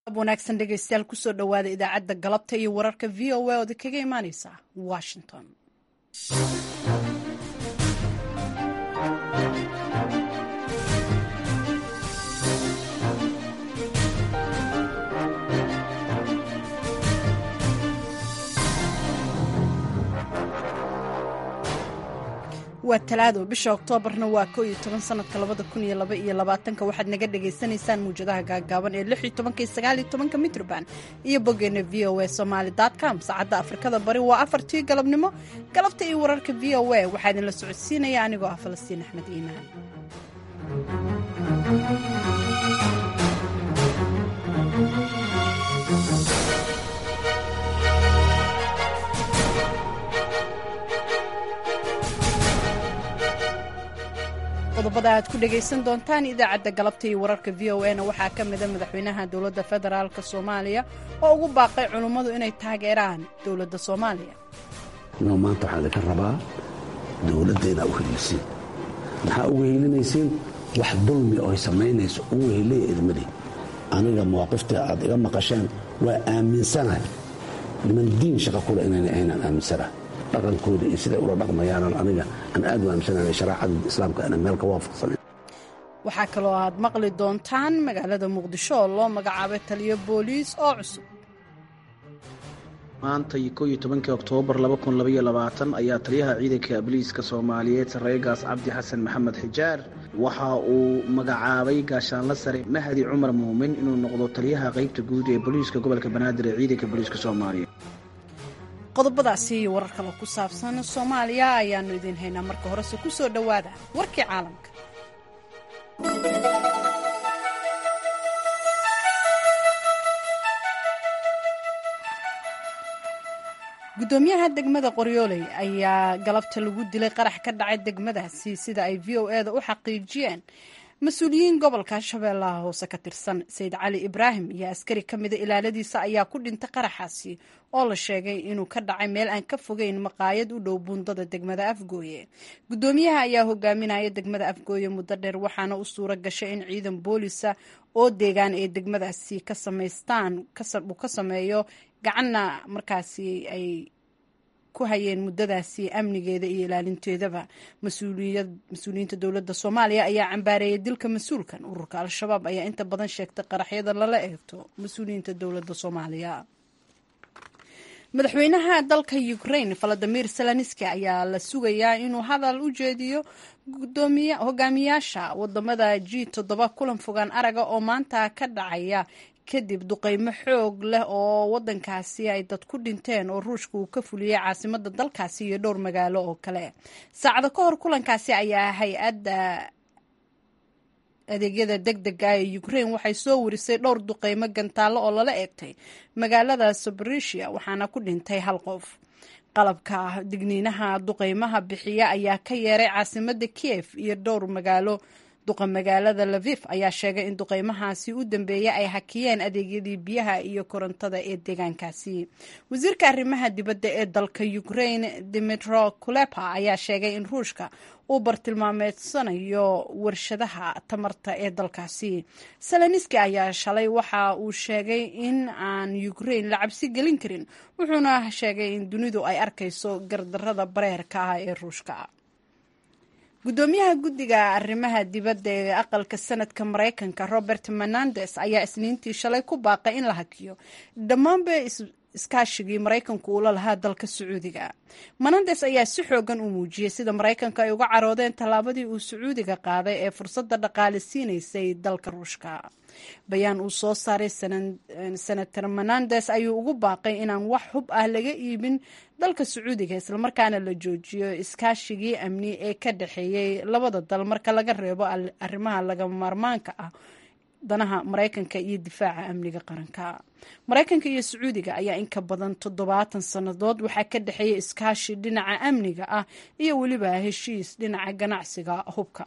wanaagsan dhegeystayaal kusoo dhowaada idaacadda galabta iyo wararka v o a ood kaga imaaneysa washington waa talaado bisha oktoobarna waa ko iyo toban sanadka labada kun iyo laba iyo labaatanka waxaad naga dhagaysanaysaan muwjadaha gaagaaban ee lix iyo tobanka iyo sagaal iyo tobanka mitrban iyo boggeena v o a somaali com saacadda afrikada bari waa afartii galabnimo galabta iyo wararka v o a waxaa idinla socodsiinaya anigoo ah falastiin axmed iimaan qodobada aad ku dhegaysan doontaan idaacadda galabta iyo wararka v o na waxaa ka mida madaxweynaha dowladda federaalk soomaaliya oo ugu baaqay culummadu inay taageeraan dowladda soomaaliya no maanta waxaan idinka rabaa dowladda inaa u helisiin maxaa ugu helinaysiin wax dulmi oo ay samaynayso ugu helaya idmadi aniga mawaaqifta aad iga maqasheen waa aaminsanahay niman diin shaqa kule inayna ahaynaan aaminsanahay dhaqankooda iyo siday ula dhaqmayaanan aniga aan aad u aaminsanahay sharaacada islaamka ana meel ka waafaqsan waxaa kaloo aad maqli doontaan magaalada muqdisho oo loo magacaabay taliyo booliis oo cusub maanta ko iyo tobankii oktoobar ayaa taliyaha ciidanka booliiska soomaaliyeed sarreegaas cabdi xasan maxamed xijaar waxa uu magacaabay gaashaanla sare mahdi cumar muumin inuu noqdo taliyaha qaybta guud ee booliiska gobolka banaadir ee ciidanka booliiska soomaaliyeed qodobadaasi iyo warar kale ku saabsan soomaaliya ayaannu idiin haynaa marka horese ku soo dhowaada warkii caalamka guddoomiyaha degmada qoryooley ayaa galabta lagu dilay qarax ka dhacay degmadaasi sida ay v o eda u xaqiijiyeen mas-uuliyiin gobolka shabeellaha hoose ka tirsan sayid cali ibraahim iyo askari ka mida ilaaladiisa ayaa ku dhintay qaraxaasi oo la sheegay inuu ka dhacay meel aan ka fogeyn maqaayad u dhow buundada degmada afgooye guddoomiyaha ayaa hogaaminaya degmada afgooye muddo dheer waxaana u suuro gashay in ciidan boolisa oo deegaan ay degmadaasi ka samaystaan uu ka sameeyo gacanna markaasi ay ku hayeen muddadaasi amnigeeda iyo ilaalinteedaba mas-uuliyiinta dowladda soomaaliya ayaa cambaareeyay dilka mas-uulkan ururka al-shabaab ayaa inta badan sheegtay qaraxyada lala eegto mas-uuliyiinta dowladda soomaaliya madaxweynaha dalka ukraine valadimir zelenski ayaa la sugayaa inuu hadal u jeediyo hogaamiyaasha wadamada g toddoba kulan fogaan araga oo maanta ka dhacaya kadib duqeymo xoog leh oo wadankaasi ay dad ku dhinteen oo ruushka uu ka fuliyey caasimada dalkaasi iyo dhowr magaalo oo kale saacado ka hor kulankaasi ayaa hay-adda adeegyada deg dega ee ukraine waxay soo warisay dhowr duqeymo gantaallo oo lala eegtay magaalada sobrisia waxaana ku dhintay hal qof qalabka digniinaha duqeymaha bixiya ayaa ka yeeray caasimada kiev iyo dhowr magaalo duqa magaalada lavif ayaa sheegay in duqeymahaasi u dambeeyay ay hakiyeen adeegyadii biyaha iyo korontada ee deegaankaasi wasiirka arrimaha dibadda ee dalka ukraine dimitro kulepa ayaa sheegay in ruushka uu bartilmaameedsanayo warshadaha tamarta ee dalkaasi seleniski ayaa shalay waxa uu sheegay in aan ukraine la cabsi gelin karin wuxuuna sheegay in dunidu ay arkayso gardarada bareerka ah ee ruushka guddoomiyaha guddiga arrimaha dibadda ee aqalka sanadka maraykanka robert menandes ayaa isniintii shalay ku baaqay in la hakiyo dhammaanba iskaashigii maraykanku uula lahaa dalka sacuudiga menandes ayaa si xoogan u muujiyey sida maraykanka ay uga caroodeen tallaabadii uu sacuudiga qaaday ee fursadda dhaqaale siinaysay dalka ruushka bayaan uu soo saaray senator menandes ayuu ugu baaqay inaan wax hub ah laga iibin dalka sacuudiga islamarkaana la joojiyo iskaashigii amni ee ka dhexeeyey labada dal marka laga reebo arrimaha lagama maarmaanka ah danaha maraykanka iyo difaaca amniga qaranka maraykanka iyo sacuudiga ayaa in ka badan toddobaatan sannadood waxaa ka dhexeeya iskaashi dhinaca amniga ah iyo weliba heshiis dhinaca ganacsiga hubka ah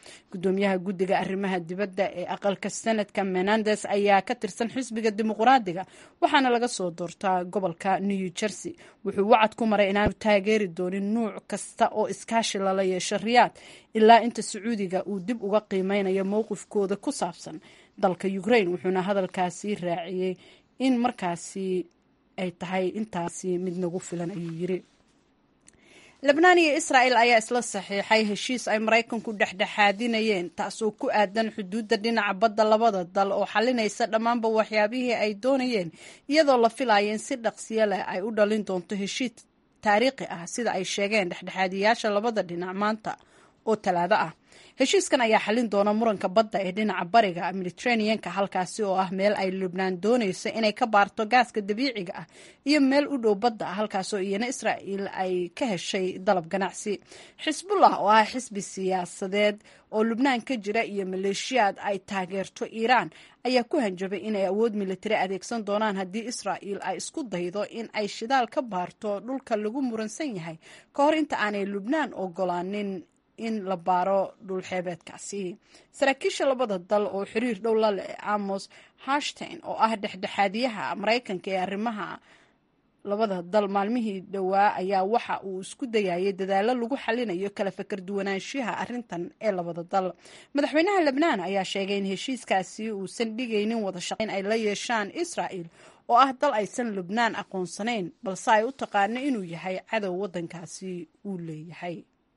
gudoomiyaha guddiga arrimaha dibadda ee aqalka senadka menandes ayaa ka tirsan xisbiga dimuqraadiga waxaana laga soo doortaa gobolka new jersey wuxuu wacad ku maray inaanu taageeri doonin nuuc kasta oo iskaashi lala yeesho riyaad ilaa inta sacuudiga uu dib uga qiimeynayo mowqifkooda ku saabsan dalka ukraine wuxuuna hadalkaasi raaciyey in markaasi ay tahay intaasi mid nagu filan ayuu yiri lebnaan iyo israa'el ayaa isla saxiixay heshiis ay maraykanku dhexdhexaadinayeen taasoo ku aadan xuduudda dhinaca badda labada dal oo xalinaysa dhammaanba waxyaabihii ay doonayeen iyadoo la filaya in si dhaqsiyo leh ay u dhalin doonto heshiis taariikhi ah sida ay sheegeen dhexdhexaadiyaasha labada dhinac maanta oo talaado ah heshiiskan ayaa xalin doona muranka badda ee dhinaca bariga mediterraneanka halkaasi oo ah meel ay lubnaan doonayso inay ka baarto gaaska dabiiciga ah iyo meel u dhow badda ah halkaasoo iyana israa'iil ay ka heshay dalab ganacsi xisbullah oo ah xisbi siyaasadeed oo lubnaan ka jira iyo maleeshiyaad ay taageerto iiraan ayaa ku hanjabay inay awood militari adeegsan doonaan haddii israa'iil ay isku daydo in ay shidaal ka baarto dhulka lagu muransan yahay ka hor inta aanay lubnaan ogolaanin in la baaro dhulxeebeedkaasi saraakiisha labada dal oo xiriir dhow la leh amos hashtain oo ah dhexdhexaadiyaha maraykanka ee arrimaha labada dal maalmihii dhowaa ayaa waxa uu isku dayayay dadaalo lagu xalinayo kala fakar duwanaanshiyaha arrintan ee labada dal madaxweynaha lebnaan ayaa sheegay in heshiiskaasi uusan dhigaynin wada shaqayn ay la yeeshaan israa'il oo ah dal aysan lubnaan aqoonsanayn balse ay u taqaano inuu yahay cadow waddankaasi uu leeyahay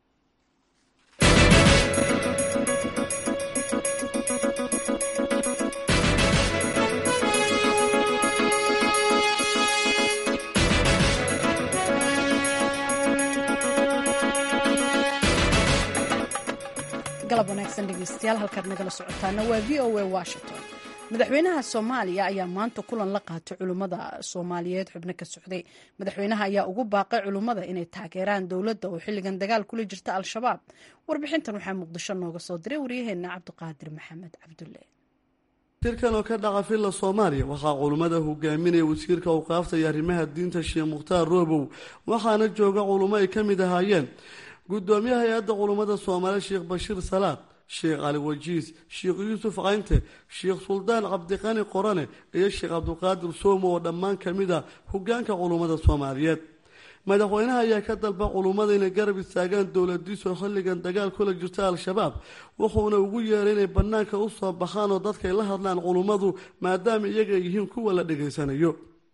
galab wanaagsan dhegeystayaal halkaad nagala socotaana waa v o a washington madaxweynaha soomaaliya ayaa maanta kulan la qaatay culummada soomaaliyeed xubno ka socday madaxweynaha ayaa ugu baaqay culummada inay taageeraan dowladda oo xilligan dagaal kula jirta al-shabaab warbixintan waxaa muqdisho nooga soo diray waryaheena cabdiqaadir maxamed cabdulle shirkan oo ka dhaca villa soomaaliya waxaa culummada hogaaminaya wasiirka awqaafta iyo arrimaha diinta sheekh mukhtaar roobow waxaana jooga culummo ay ka mid ahaayeen gudoomiyaha hay-adda culummada soomaaliya sheekh bashiir salaad sheekh cali wajiis sheekh yuusuf caynte sheekh suldaan cabdiqani qorane iyo sheekh cabdiqaadir soomo oo dhammaan ka mid ah hogaanka culummada soomaaliyeed madaxweynaha ayaa ka dalba culummada inay garab istaagaan dowladiisu xilligan dagaal kula jirta al-shabaab wuxuuna ugu yeeray inay bannaanka u soo baxaan oo dadkay la hadlaan culummadu maadaama iyaga ay yihiin kuwa la dhegaysanayo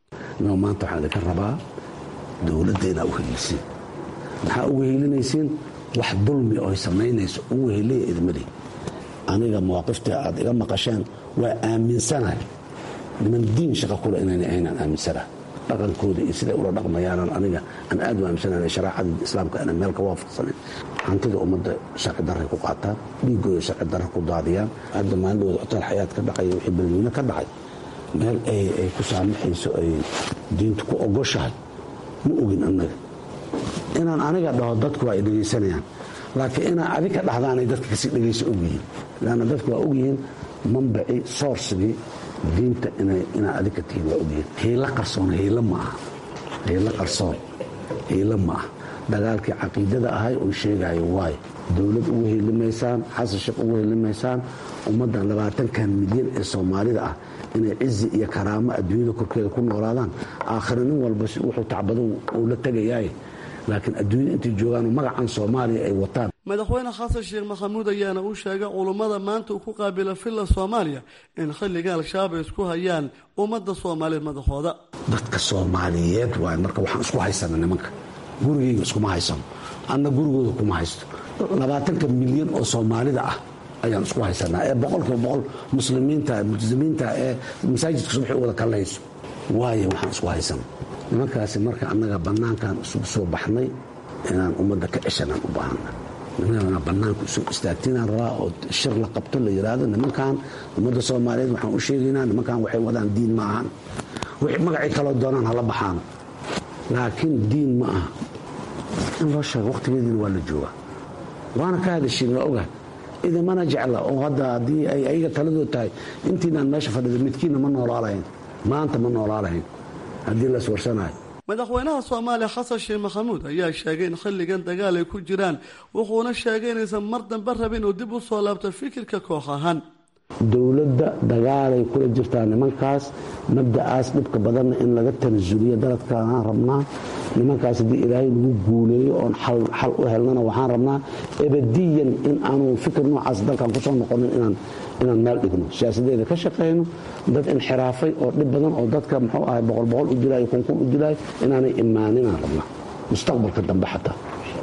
maanta waxaan idinka rabaa dowladda inaa u heliisiin maxaa ugu heelinaysiin wax dulmi oy samaynayso ugu heliya idmali aniga mawaaqifta aad iga maqasheen waa aaminsanahay niman diin shaqa kule inayna aynaan aaminsanaha dhaqankooda iyo siday ula dhaqmayaanan aniga aan aad u aaminsanahay shareecada islaamka aanan meel ka waafaqsanayn hantida ummadda sharci darray ku qaataan dhiigooda sharci darra ku daadiyaan hadda maalidooda hotaal xayaad ka dhacaya wixii balweyne ka dhacay meel ay ku saamaxayso ay diintu ku ogoshahay ma ogin annaga inaan aniga dhaho dadku waa ay dhegaysanayaan laakiin inaa adig ka dhahdaanay dadka kasii dhegaysa ogyihiin lanna dadku waa ogyihiin mambaci soorsigii diinta inaa adig ka tihiin waa ogyihiin hiilo qarsoon hiilo ma aha hiilo qarsoon hiilo ma ah dagaalkii caqiidada ahay oo sheegayo waayo dowlad ugu helimaysaan xasan sheekh ugu helimaysaan ummaddan labaatankan milyan ee soomaalida ah inay cizi iyo karaamo adduunyada korkeeda ku noolaadaan aakhira nin walba wuxuu tacbado uu la tegayaay laakiin adduunyada intay joogaanoo magacan soomaaliya ay wataan madaxweyne xasan sheekh maxamuud ayaana u sheegay culummada maanta uu ku qaabila villa soomaaliya in xilliga al-shabaab ay isku hayaan ummadda soomaaliyeed madaxooda dadka soomaaliyeed waay marka waxaan isku haysana nimanka gurigayga iskuma haysano anna gurigooda kuma haysto labaatanka milyan oo soomaalida ah ayaan isku haysanaa ee boqolkiiba boqol muslimiinta multizimiinta ee masaajidka subaxi u wada kallayso waayo waxaan isku haysana nimankaasi marka annaga bannaankan isugu soo baxnay inaan ummadda ka ceshanaan u baahana nimanana bannaanka isu istaagtinaan rabaa oo shir la qabto la yidhaahdo nimankan ummadda soomaaliyeed waxaan u sheegaynaa nimankan waxay wadaan diin ma ahan wixii magacii kaloo doonaan hala baxaano laakiin diin ma aha in loo sheego wakhtigeediina waa la joogaa waana ka hadashiin waa ogahay idimana jecla oo hadda haddii ay ayaga taladood tahay intiinaan meesha fadhida midkiinna ma noolaalahayn maanta ma noolaalahayn haddii la iswarsanayo madaxweynaha soomaaliya xasan sheekh maxamuud ayaa sheegay in xilligan dagaal ay ku jiraan wuxuuna sheegay inaysan mar dambe rabin uu dib u soo laabto fikirka koox ahaan dowladda dagaalay kula jirtaa nimankaas mabda'aas dhibka badanna in laga tanasuliyo daladkaan rabnaa nimankaas haddii ilaahay lagu guuleeyo oon xal u helnana waxaan rabnaa ebadiyan in aanu fikir noocaas dalkan kusoo noqonin inaan meel dhigno siyaasadeeda ka shaqayno dad inxiraafay oo dhib badan oo dadka muxuu ahay boqol boqol u dilaayo kunkun u dilaayo inaanay imaaninaan rabnaa mustaqbalka dambe xataa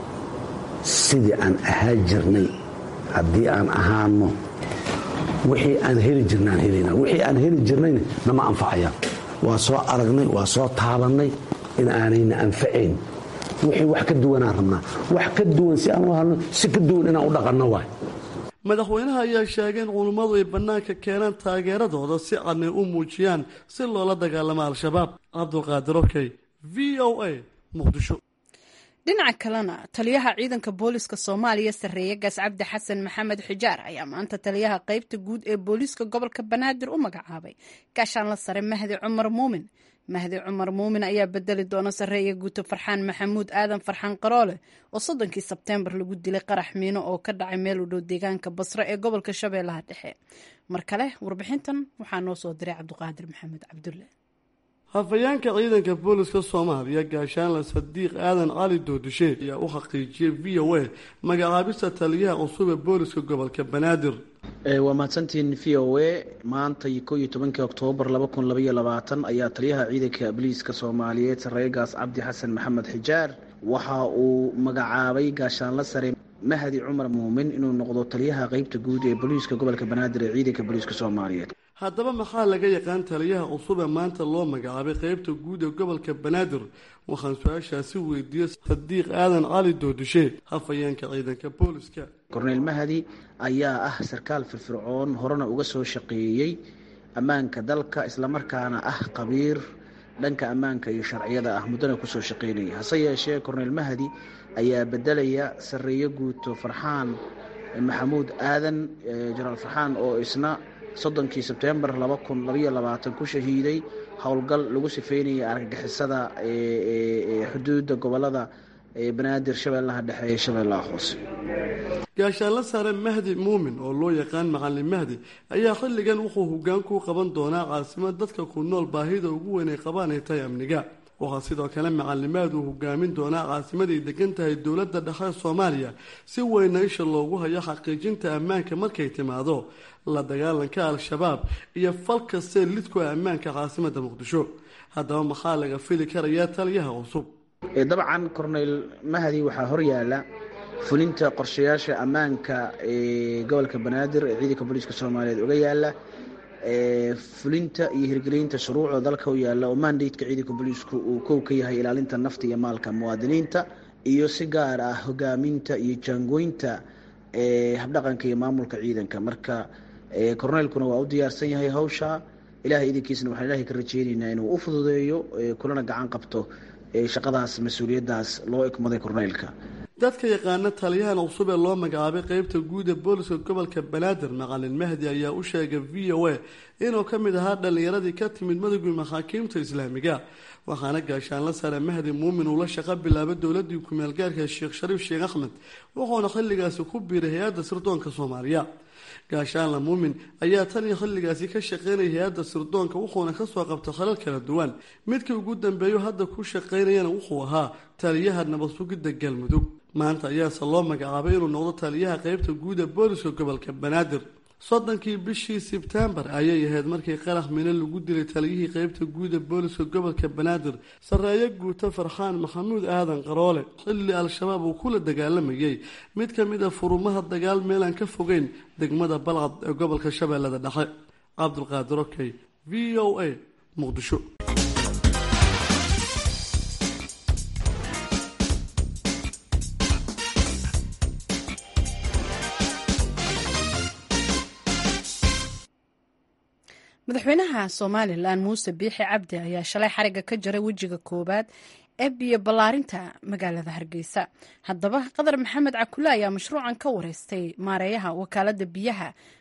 sidii aan ahaa jirnay haddii aan ahaano wixii aan heli jirnaan helana wixii aan heli jirnayna nama anfacayaan waa soo aragnay waa soo taabannay in aanayna anfacayn wixii wax ka duwanaan rabnaa wax ka duwan si aan u halno si ka duwan inaan u dhaqanno waay madaxweynaha ayaa sheegay in culummadu ay bannaanka keenaan taageeradooda si cadnay u muujiyaan si loola dagaalamo al-shabaab cabdulqaadir okey v o a muqdisho dhinaca kalena taliyaha ciidanka booliska soomaaliya sarreeye gaas cabdi xasan maxamed xijaar ayaa maanta taliyaha qeybta guud ee booliiska gobolka banaadir u magacaabay gaashaanla sare mahdi cumar muumin mahdi cumar muumin ayaa bedeli doona sarreeya guuto farxaan maxamuud aadan farxaan qaroole oo soddonkii sebteembar lagu dilay qarax miino oo ka dhacay meel u dhow deegaanka basre ee gobolka shabeellaha dhexe mar kale warbixintan waxaa noo soo diray cabdiqaadir maxamed cabdulle hafayeenka ciidanka booliska soomaaliya gaashaanle sadiiq aadan cali doodishe ayaa u xaqiijiyey v o a magacaabista taliyaha cusub ee booliska gobolka banaadir waa mahadsantiin v o a maanta ko iyo tobankii oktoobar laba kun labaiyo labaatan ayaa taliyaha ciidanka booliiska soomaaliyeed sarreegaas cabdi xasan maxamed xijaar waxa uu magacaabay gaashaanla sare mahdi cumar muumin inuu noqdo taliyaha qeybta guud ee booliiska gobolka banaadir ee ciidanka booliiska soomaaliyeed haddaba maxaa laga yaqaan taliyaha cusub ee maanta loo magacaabay qeybta guud ee gobolka banaadir waxaan su-aashaasi weydiiyey sadiiq aadan cali doodishe hafayeenka ciidanka booliska korneyl mahdi ayaa ah sarkaal firfircoon horena uga soo shaqeeyey ammaanka dalka islamarkaana ah qabiir dhanka ammaanka iyo sharciyada ah muddana kusoo shaqeynaya hase yeeshee korneyl mahdi ayaa bedelaya sarreeyo guuto farxaan maxamuud aadan jenaraal farxaan oo isna soddonkii sebtembar laba kun labaiyo labaatan ku shahiiday howlgal lagu sifeynayay argagixisada xuduudda gobolada banaadir shabeellaha dhexe ee shabeellaha hoose gaashaanla sare mahdi muumin oo loo yaqaan macalin mahdi ayaa xilligan wuxuu hoggaan ku qaban doonaa caasimad dadka ku nool baahida ugu weyn ay qabaan ay tahay amniga waxaa sidoo kale macalimaad uu hogaamin doonaa caasimaday degan tahay dowladda dhexe soomaaliya si weyna isha loogu hayo xaqiijinta ammaanka markay timaado la dagaalanka al-shabaab iyo fal kastee lidku ah ammaanka caasimadda muqdisho haddaba maxaa laga fili karayaa taliyaha cusub dabcan korneyl mahdi waxaa horyaala fulinta qorshayaasha ammaanka ee gobolka banaadir ee ciidanka booliiska soomaaliyeed uga yaala fulinta iyo hirgelinta shuruucda dalka u yaalla oo mandateka ciidanka booliisku uu kow ka yahay ilaalinta nafta iyo maalka muwaadiniinta iyo si gaar ah hogaaminta iyo jaangooynta habdhaqanka iyo maamulka ciidanka marka korneylkuna waa u diyaarsan yahay hawsha ilahay idinkiisna waxaan ilahay ka rajeyneynaa inuu u fududeeyo kulana gacan qabto shaqadaas mas-uuliyaddaas loo ikmaday korneylka dadka yaqaana taliyahan cusub ee loo magacaabay qeybta guud ee booliska gobolka banaadir macalin mahdi ayaa u sheegay v o a inuu ka mid ahaa dhallinyaradii ka timid madowgii maxaakiimta islaamiga waxaana gaashaanla sare mahdi muumin uu la shaqo bilaabay dowladii ku-meelgaarka sheekh shariif sheekh axmed wuxuuna xilligaasi ku biiray hay-adda sirdoonka soomaaliya gaashaanla muumin ayaa tan iyo xilligaasi ka shaqeynaya hay-adda sirdoonka wuxuuna kasoo qabtay khalal kala duwan midkii ugu dambeeyo hadda ku shaqeynayana wuxuu ahaa taliyaha nabad sugidda galmudug maanta ayaase loo magacaabay inuu noqdo taliyaha qeybta guud ee booliska gobolka banaadir soddonkii bishii sebtembar ayay ahayd markii qarax mino lagu dilay taliyihii qeybta guud ee booliska gobolka banaadir sarreeyo guuto farxaan maxamuud aadan qaroole xilli al-shabaab uu kula dagaalamayay mid ka mid a furumaha dagaal meelaan ka fogeyn degmada balcad ee gobolka shabeellada dhexe cabdulqaadir okey v o a muqdisho madaxweynaha somalilan muuse biixi cabdi ayaa shalay xariga ka jaray wejiga koowaad ee biyo ballaarinta magaalada hargeysa haddaba qadar maxamed cakule ayaa mashruucan ka wareystay maareeyaha wakaalada biyaha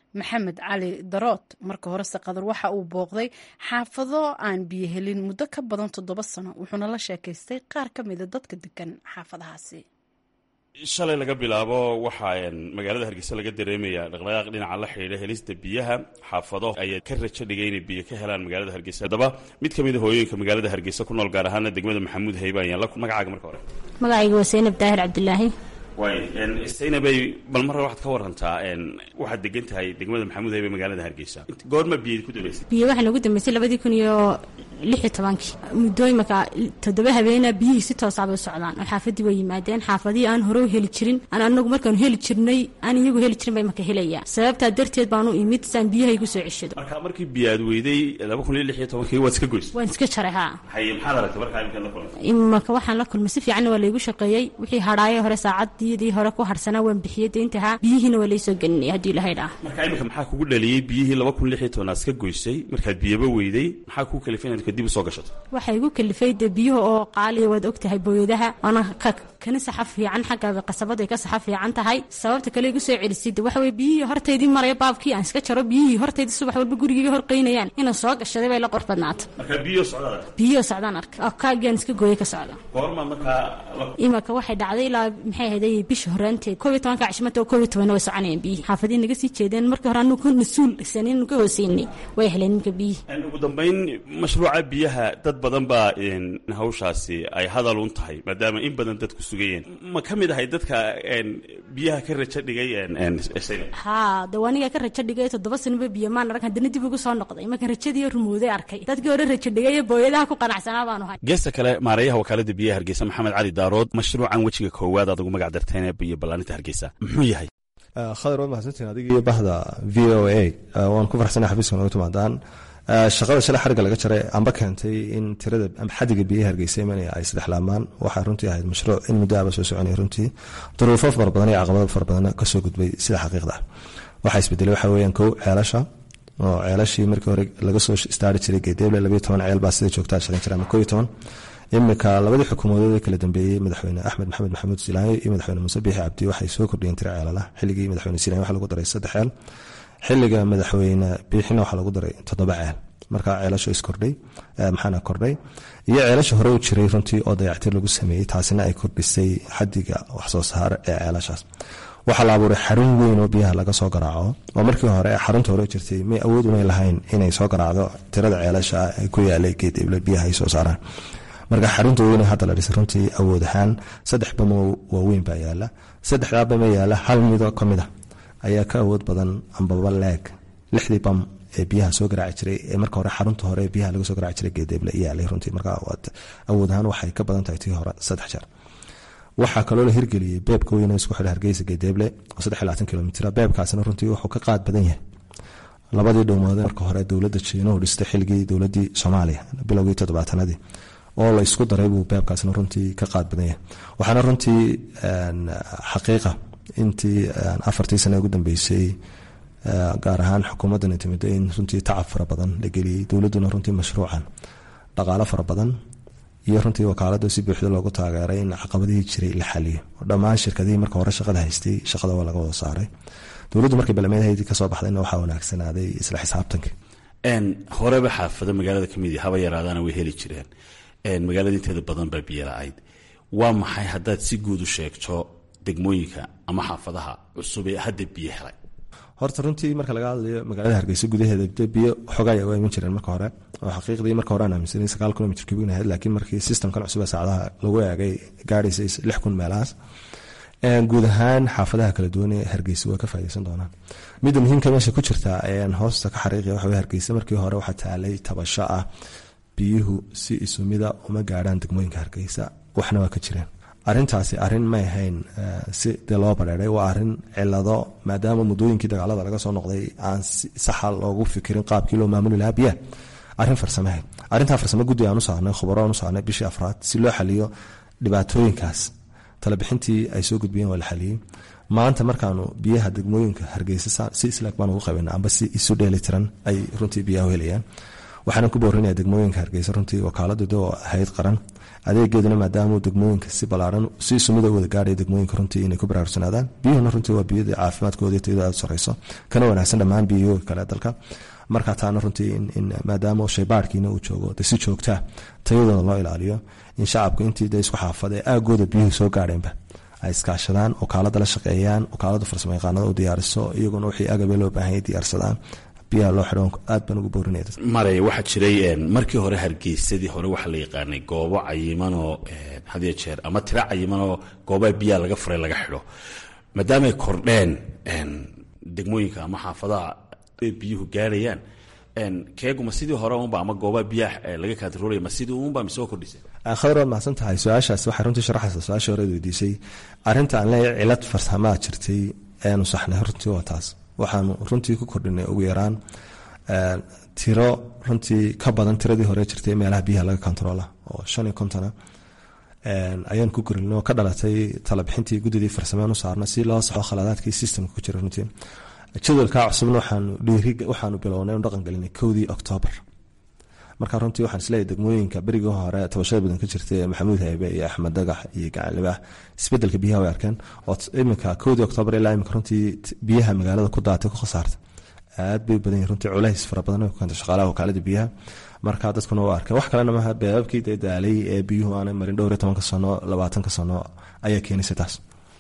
maxamed cali darood marka horese qadar waxa uu booqday xaafado aan biyo helin muddo ka badan toddoba sano wuxuuna la sheekaystay qaar ka mida dadka degan xaafadahaasi shalay laga bilaabo waxaa magaalada hargeysa laga dareemaya dhaqdhaqaaq dhinaca la xidhiidha helista biyaha xaafado ayaa ka rajo dhigay inay biyo ka helaan magaalada hargeysa haddaba mid ka mida hooyooyinka magaalada hargeysa ku nool gaar ahaana degmada maxamuud hayba ayaan la magacaaga marka hore magacayga waa saynab daahir cabdilaahi waay saynabay bal marra waxaad ka warantaa waxaad degan tahay degmada maxamuud haybe magaalada hargeysa goorma biyo ku dambeysay biyo waxaa nagu dambeysay labadii kun iyo lix iyo tobankii muddooyinka toddoba habeena biyihii si toosaabay u socdaan oo xaafadii way yimaadeen xaafadihii aan hore u heli jirin aan anagu markaanu heli jirnay aan iyagu heli jirin bay marka helayaan sababtaa darteed baanu imid saan biyaha igu soo ceshado marka markii biyo aad weyday laba kun iyo lix iyo tobankii waad iska goysay waan iska jaray haa haye maxaad aragtay markaa iminkaad la kulantay imaka waxaan la kulmay si fiicanna waa laygu shaqeeyey wixii hadhaayo hore saacadiyadii hore ku harsanaa waan bixiyey deyntahaa biyihiina waa laysoo gelinay haddii ilahay dhaa marka iminka maxaa kugu dhaliyey biyihii laba kun lix iyo toban aad iska goysay markaad biyaba weyday maxaa kuu kalifay inaad kadib usoo gashato waxay igu kalifay dee biyuhu oo qaaliya waad og tahay booyadaha waana kana saxa fiican xagga qasabadu ay ka saxa fiican tahay sababta kale igu soo celisay de waxa weye biyihii hortaydii maraya baabkii aan iska jaro biyihii hortaydii subax walba gurigayga horqaynayaan inaan soo gashaday bay la qor badnaata marka biyo socdaad biyo socdaan arka kaagaan iska gooyay ka socda goorma markaa imaka waxay dhacday ilaa maxay ahayd bisha horaanteed koob iyo tobanka cashimata oo koob iyo tobanna way soconayaan biyihii xaafadihi naga sii jeedeen markii hore anu ka mas-uul sanin ka hooseynay way heleen ninka biyihii ugu dambayn mashruuca biyaha dad badan baa hawshaasi ay hadal un tahay maadaama in badan dadku sugayeen ma ka mid ahay dadka biyaha ka rajo dhigay haa de aniga ka rajo dhigay toddoba sanoba biyo maan arag haddana dib ugu soo noqday marka rajadii rumooday arkay dadkii hore rajo dhigay booyadaha ku qanacsanaa baanu hay geesta kale maareeyaha wakaalada biyaha hargeysa maxamed cali daarood mashruucan wejiga koowaad aad ugu magac darteen ee biyo ballaaninta hargeysa muxuu yahay khadar waad mahadsantiin adiga iyo bahda v o a waan ku farxsanay xafiiska nooga timaadaan shaqada shalay xariga laga jaray amba keentay in tirada ama xadiga biyaha hargeysa imanaya ay saddex laamaan waxaa runtii ahayd mashruuc in muddo aba soo soconaya runtii duruufo fara badan iyo caqabado fara badan kasoo gudbay sida xaqiiqda ah waxaa isbedelay waxa weeyaan kow ceelasha oo ceelashii markii hore laga soo istaari jiray geedeeble labayo toban ceel baa sida joogtaa shaqayn jira ama koo iyo toban imika labadii xukuumadood ee kala dambeeyey madaxweyne axmed maxamed maxamuud silaayo iyo madaxweyne muuse biixi cabdi waxay soo kordhiyeen tiro ceelala xilligii madaxweyne silaayo waxaa lagu daray saddex ceel xiliga madaxweyne biixina waxaa lagu daray toddoba ceel markaa ceelasho iskordhay maxaana kordhay iyo ceelasha hore u jiray runtii oo dayactir lagu sameeyey taasina ay kordhisay xadiga waxsoo saar ee ceelashaas waxaa la abuuray xarun weyn oo biyaha laga soo garaaco oo markii hore xarunta hore jirtay may awood unay lahayn inay soo garaacdo tirada ceelasha ay ku yaalay geedible biyaha ay soo saaraan marka xarunta weyn hadda la dhisay runtii awood ahaan saddex bamo waaweyn baa yaala saddexdaa bama yaala hal mido ka mid a ayaa ka awood badan ambaba leeg lixdii bam ee biyaha soo garaaci jiray ee marka hore xarunta hore ee biyaha laga soo garaaci jiray geedeeble yaalay runtii marka awood ahaan waxay ka badan tahay tii hore saddex jeer waxaa kaloo la hirgeliyey beebka weyn isku xidha hargeysa geedeeble oo saddex iyo labaatan kilomitr beebkaasina runtii wuxuu ka qaad badan yahay labadii dhowmood marka hore dowladda jiinuhu dhistay xilligii dowladii soomaaliya bilowgii toddobaatanadii oo la isku daray buu beebkaasna runtii ka qaad badan yahay waxaana runtii xaqiiqa intii afartii sane ugu dambeysay gaar ahaan xukuumaddan timid in runtii tacab fara badan la geliyey dowladduna runtii mashruucan dhaqaalo fara badan iyo runtii wakaalada si buuxda loogu taageeray in caqabadihii jiray la xaliyo dhammaan shirkadihii marka hore shaqada haystay shaqada waa laga wada saaray dowladdu markay balmeedhaydii kasoo baxdayna waxaa wanaagsanaaday isla xisaabtanka horeba xaafado magaalada kamid haba yaraadaana way heli jireen magaalada inteeda badan baa biyo la-ayd waa maxay haddaad si guud u sheegto degmooyinka ama xaafadaha cusub ee hadda biyo helay horta runtii marka laga hadlayo magaalada hargeysa gudaheeda de biyo xogay waa iman jireen marka hore oo xaqiiqdii marka hore aan aaminsanay sagaal kilomitr kubigna ahayd laakiin markii systemkan cusub ee saacadaha lagu eegay gaadhaysa lix kun meelahaas guud ahaan xaafadaha kala duwan ee hargeysa waa ka faa'idaysan doonaan midda muhiimka meesha ku jirta ayaan hoosta ka xariiqaya waxa weye hargeysa markii hore waxaa taalay tabasho ah biyuhu si isumida uma gaadhaan degmooyinka hargeysa waxna waa ka jireen arintaasi arin may ahayn si dee loo bareeray waa arin cilado maadaama muddooyinkii dagaalada laga soo noqday aan saxa loogu fikirin qaabkii loo maamuli lahaa biyaha arin farsamahayd arintaa farsamo guddi aan u saarnay khubaro aan u saarnay bishii afraad si loo xaliyo dhibaatooyinkaas talabixintii ay soo gudbiyeen waa la xaliyey maanta markaanu biyaha degmooyinka hargeysa si islaag baan ugu qabana amba si isu dheeli tiran ay runtii biyaha helayaan waxaana ku boorinaya degmooyinka hargeysa runtii wakaaladu oo ahayd qaran adeegeeduna maadaamuu degmooyinka si balaaran si sumida wada gaadhaya degmooyinka runtii inay ku baraarugsanaadaan biyuhuna runtii waa biyada caafimaadkooda tayada aad sareyso kana wanaagsan dhammaan biyahooga kale dalka marka taana runtii in maadaama shaybaarkiina uu joogo de si joogtaa tayadooda loo ilaaliyo in shacabku intii de isku xaafada aagooda biyuhu soo gaadheenba ay iskaashadaan wakaalada la shaqeeyaan wakaalada farsamo yaqaanada u diyaariso iyaguna wixii agabe loo baahanya diyaarsadaan biyaha loo xidho aad baan ugu boorinaya maraya waxaa jiray markii hore hargeysadii hore waxaa la yaqaanay goobo cayimanoo hadiyo jeer ama tiro cayimanoo goobaha biyaha laga furay laga xidho maadaamaay kordheen degmooyinka ama xaafadaha biyuhu gaarayaan keeguma sidii hore unba ama goobaha biyaha laga kaantaroolaya ma sidii unba mise oo kordhisay khadar waad mahadsan tahay su-aashaas waxay runtii sharaxaysa su-aashii horeed weydiisay arrinta aan leeyahay cilad farsamaa jirtay eanu saxnay runtii waa taas waxaanu runtii ku kordhinay ugu yaraan tiro runtii ka badan tiradii hore jirtay meelaha biyaha laga kontaroola oo shan iyo kontona ayaan ku korinay oo ka dhalatay talabixintii guddidii farsameen u saarna si loo saxo khaladaadkii systemka ku jira runtii jadwalkaa cusubna waxaanu dhiiri waxaanu bilownay inu dhaqan gelinay kowdii oktoobar marka runtii waxaan isleeyahy degmooyinka berigii hore tabashada badan ka jirtay maxamuud haybe iyo axmed dagax iyo gacanlibaah isbedelka biyaha way arkeen oo iminka kowdii oktoobar ilaa iminka runtii biyaha magaalada ku daatay ku khasaartay aad bay badan yihin runtii culays fara badan ku keenta shaqaalaha wakaalada biyaha marka dadkuna waa arkeen wax kalena maaha beebabkii dee daalay ee biyuhu aanay marin dhowr iyo tobanka sano labaatanka sano ayaa keenaysa taas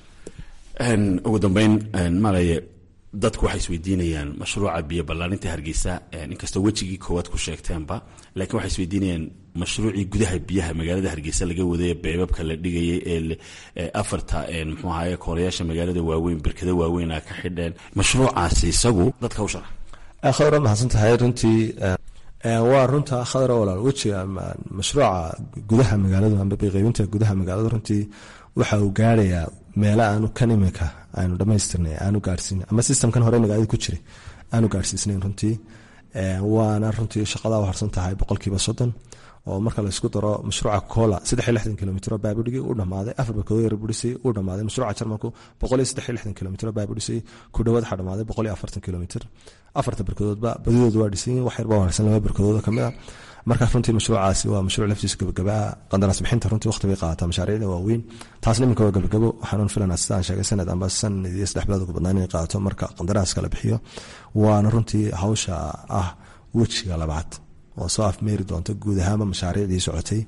ugu dambeyn malaya dadku waxay isweydiinayaan mashruuca biyo ballaarinta hargeysa inkastoo wejigii koowaad ku sheegteenba laakiin waxay isweydiinayaan mashruucii gudaha biyaha magaalada hargeysa laga waday beebabka la dhigayay ee afarta muxuu ahaye koorayaasha magaalada waaweyn berkada waaweyn a ka xidheen mashruucaasi isagu dadka u sharax khadar waad mahadsan tahay runtii waa runta khadar walaal wejiga mashruuca gudaha magaaladu amba biqaybinta gudaha magaalada runtii waxa uu gaarayaa meelo aanu kan imika aanu dhamaystirnay aanu gaarsiin ama systemkan hore magaalada ku jiray aanu gaarsiisnayn runtii waana runtii shaqada harsan tahay boqolkiiba soddon oo marka laysku daro mashruuca cola saddex iyo lixdan kilomitro baabudhigi uu dhamaaday afar barkadood yar budhisay uu dhamaaday mashruuca jarmalku boqol iyo saddex iyo lixdan kilomitro baabudhisay ku dhawaad waxaa dhamaaday boqol iyo afartan kilomitr afarta barkadoodba badidooda waa dhisan wax yar baa harsan laba barkadooda kamid a marka runtii mashruucaasi waa mashruuc laftiisa gabagabaa qandaraas bixinta runtii waqti bay qaadataa mashaariicda waaweyn taasna iminka waa gabagabo waxaan filanaa sida aan sheegay sanad amba sanad iyo saddex bilood ugu badnaan inay qaadato marka qandaraaska la bixiyo waana runtii hawsha ah wejiga labaad oo soo afmeeri doonta guud ahaanba mashaariicdii socotay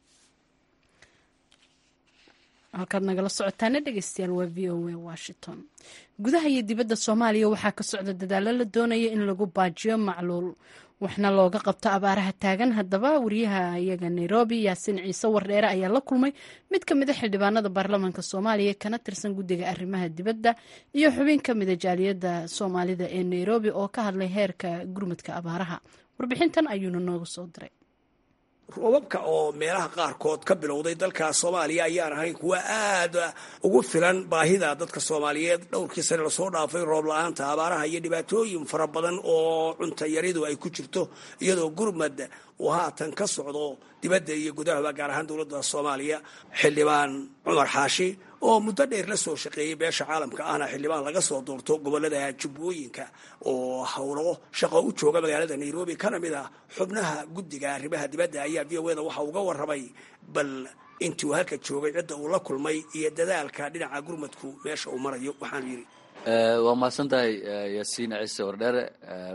halkaad nagala socotaana dhegeystayaal waa v o a washington gudaha iyo dibadda soomaaliya waxaa ka socda dadaalo la doonaya in lagu baajiyo macluul waxna looga qabto abaaraha taagan haddaba wariyaha iyaga nairobi yaasin ciise wardheere ayaa la kulmay mid ka mida xildhibaanada baarlamaanka soomaaliya kana tirsan guddiga arrimaha dibadda iyo xubin ka mida jaaliyadda soomaalida ee nairobi oo ka hadlay heerka gurmudka abaaraha warbixintan ayuuna nooga soo diray roobabka oo meelaha qaarkood ka bilowday dalka soomaaliya ayaan ahayn kuwa aad ugu filan baahida dadka soomaaliyeed dhowrkii sane lasoo dhaafay roob la-aanta abaaraha iyo dhibaatooyin fara badan oo cuntayaridu ay ku jirto iyadoo gurmad uu haatan ka socdo dibadda iyo gudahaba gaar ahaan dowladda soomaaliya xildhibaan cumar xaashi oo muddo dheer la soo shaqeeyey beesha caalamka ahna xildhibaan laga soo doorto gobolada jubbooyinka oo howlo shaqo u jooga magaalada nairobi kana mid ah xubnaha guddiga arrimaha dibadda ayaa v o eda waxa uga warramay bal intii uu halka joogay cidda uu la kulmay iyo dadaalka dhinaca gurmadku meesha uu marayo waxaanu yidhi waa mahadsan tahay yaasiin ciise wardheere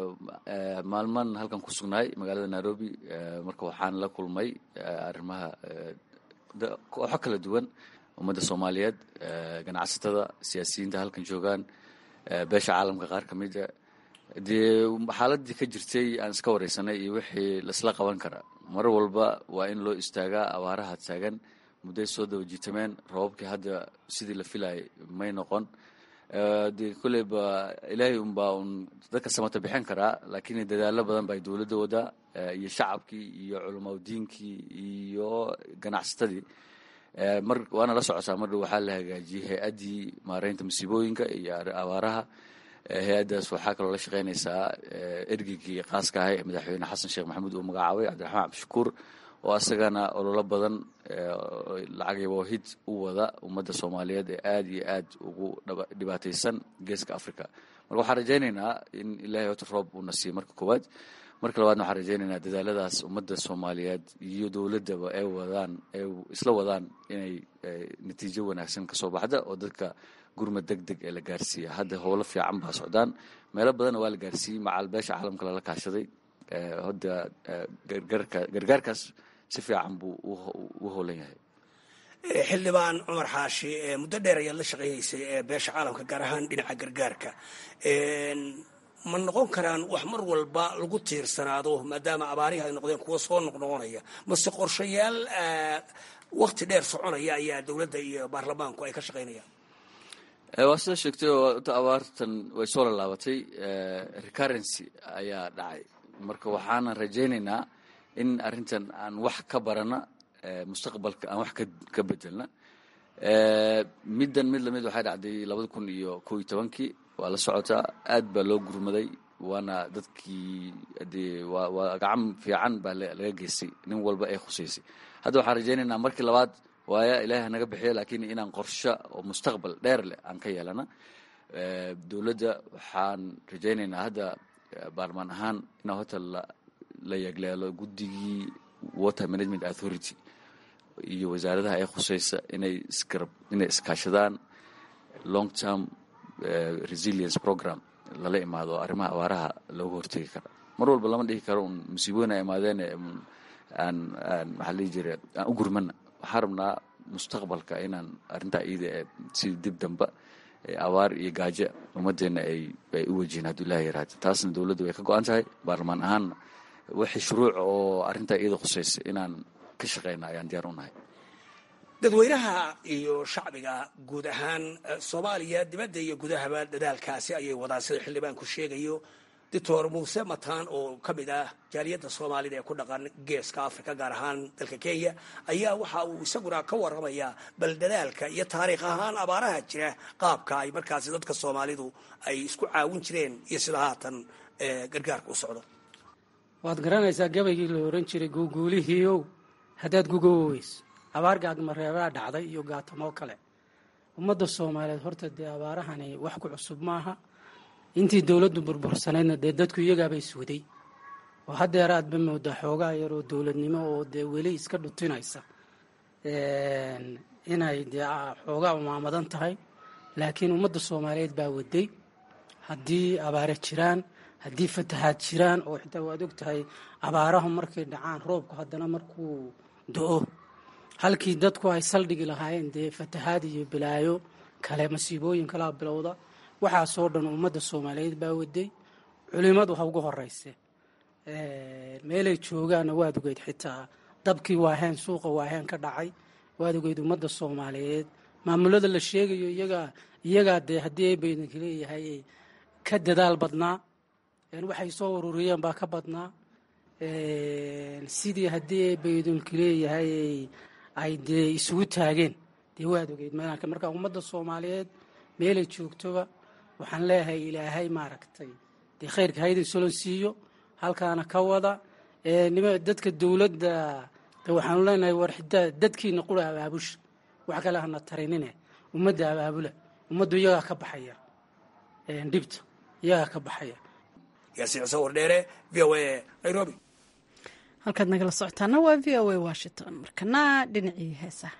maalman halkan ku sugnahay magaalada nairobi marka waxaan la kulmay arrimaha kooxo kala duwan ummadda soomaaliyeed ganacsatada siyaasiyiinta halkan joogaan beesha caalamka qaar ka mida dee xaaladii ka jirtay aan iska wareysanay iyo wixii laisla qaban kara mar walba waa in loo istaagaa abaaraha taagan mudday soo daba jiitameen roobabkii hadda sidii la filayay may noqon dee kolleyba ilaahay unbaa un dadka samata bixin karaa laakiin dadaalo badan ba ay dowladda wadaa iyo shacabkii iyo culamaudiinkii iyo ganacsatadii mar waana la socotaa mar dhow waxaa la hagaajiyey hay-addii maareynta masiibooyinka iyo abaaraha hay-addaas waxaa kaloo la shaqeynaysaa ergeygii qaaska ahay madaxweyne xasan sheekh maxamuud uu magacaabay cabdiraxmaan cabdishakuur oo asagana ololo badan lacag yaboohid u wada ummadda soomaaliyeed ee aada iyo aad ugu dhibaataysan geeska africa marka waxaan rajaynaynaa in ilaahay hota roob uuna siiyo marka koowaad marka labaadna waxaan rajaynaynaa dadaaladaas ummadda soomaaliyeed iyo dowladdaba ay wadaan ay isla wadaan inay natiijo wanaagsan kasoo baxda oo dadka gurmad deg deg ee la gaarsiiya hadda howlo fiican baa socdaan meelo badanna waa la gaarsiiyey macal beesha caalamka lala kaashaday hadda gargaarkaas si fiican buu u howlan yahay xildhibaan cumar xaashi muddo dheer ayaad la shaqaynaysay beesha caalamka gaar ahaan dhinaca gargaarka ma noqon karaan wax mar walba lagu tiirsanaado maadaama abaarihi ay noqdeen kuwa soo noqnoqonaya mase qorshayaal wakti dheer soconaya ayaa dowladda iyo baarlamaanku ay ka shaqaynayaan waa sida sheegtay oo abaartan way soo lallaabatay recurrency ayaa dhacay marka waxaanan rajaynaynaa in arrintan aan wax ka barana mustaqbalka aan wax ka bedelna middan mid lamid waxay dhacday labada kun iyo kow iyo tobankii waa la socotaa aad baa loo gurmaday waana dadkii dee waa waa gacan fiican baa laga geystay nin walba ay khusaysay hadda waxaan rajaynaynaa markii labaad waaya ilaahi naga bixiya laakiin inaan qorsho oo mustaqbal dheer leh aan ka yeelana dowladda waxaan rajaynaynaa hadda baarlamaan ahaan inaa hota la yegleelo guddigii water management authority iyo wasaaradaha ay khusaysa inay isgarab inay iskaashadaan long term resilience program lala imaado arrimaha abaaraha looga hortegi kara mar walba lama dhihi karo un musiibooyin ay imaadeen aan aan maxaa la dhihi jira aan u gurmana waxaan rabnaa mustaqbalka inaan arrintaa iyada ee si dib damba abaar iyo gaajo ummaddeena ay ay u wajihin hadduu ilaah yaraado taasna dowladda way ka go-an tahay baarlamaan ahaanna wixii shuruuc oo arrintaa iyada khusaysa inaan ka shaqeyna ayaan diyaar u nahay dadweynaha iyo shacbiga guud ahaan soomaaliya dibadda iyo gudahaba dadaalkaasi ayay wadaan sida xildhibaanku sheegayo doctor muuse mataan oo ka mid ah jaaliyadda soomaalida ee ku dhaqan geeska africa gaar ahaan dalka kenya ayaa waxa uu isaguna ka waramayaa bal dadaalka iyo taariikh ahaan abaaraha jira qaabka ay markaasi dadka soomaalidu ay isku caawin jireen iyo sida haatan gargaarka u socdo waad garanaysaa gabaygii la oran jiray guuguulihiiow haddaad gugowoweys abaar gaagmareebaa dhacday iyo gaatamoo kale ummadda soomaaliyeed horta dee abaarahani wax ku cusub maaha intii dowladdu burbursanaydna dee dadku iyagaaba iswaday oo haddeer aadba moodaa xoogaa yar oo dowladnimo oo dee weli iska dhutinaysa inay dee xoogaa umaamadan tahay laakiin ummadda soomaaliyeed baa waday haddii abaare jiraan haddii fatahaad jiraan oo xitaa waad og tahay abaarahu markay dhacaan roobku haddana markuu do-o halkii dadku ay saldhigi lahaayeen dee fatahaad iyo bilaayo kale masiibooyin kalaa bilowda waxaasoo dhan ummadda soomaaliyeed baa waday culimadu ha ugu horeyse meelay joogaanna waad ogeyd xitaa dabkii waaheen suuqa waaheen ka dhacay waad ogeyd ummadda soomaaliyeed maamulada la sheegayo iyagaa iyagaa dee haddii ay baydanka leeyahay ka dadaal badnaa waxay soo ururiyeen baa ka badnaa sidii haddii ay baydunka leeyahay ay dee isugu taageen dee waad ogeyd meelanka marka ummadda soomaaliyeed meelay joogtoba waxaan leeyahay ilaahay maaragtay dee khayrka haydin solon siiyo halkaana ka wada nima dadka dowladda de waxaanu leenahay war xitaa dadkiina qura abaabusha wax kale hana tarinine ummadda abaabula ummaddu iyagaa ka baxaya dhibta iyagaa ka baxaya yaasiin xuseen wardheere v o a nairobi halkaad nagala socotaana waa v o a washington markana dhinacii heesaha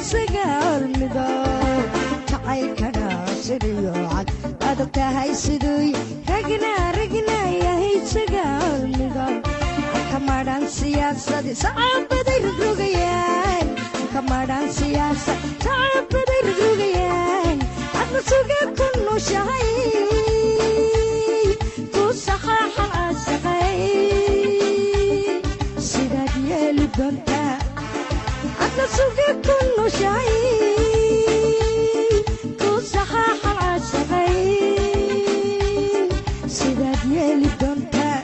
isaga hormido jacaylkana sidiyo cad adag tahay siduy ragna ragna yahay isaga hormido kamadhan siyaasadi sacabaday rogrogayaan kamadhan siyaasad sacabaday rogrogayaan adna suga ku nushahay ku saxaaxa asaqay sidaad yeeli doontaa adna suga ku nushahay ku saxaaxa asaqay sidaad yeeli doontaa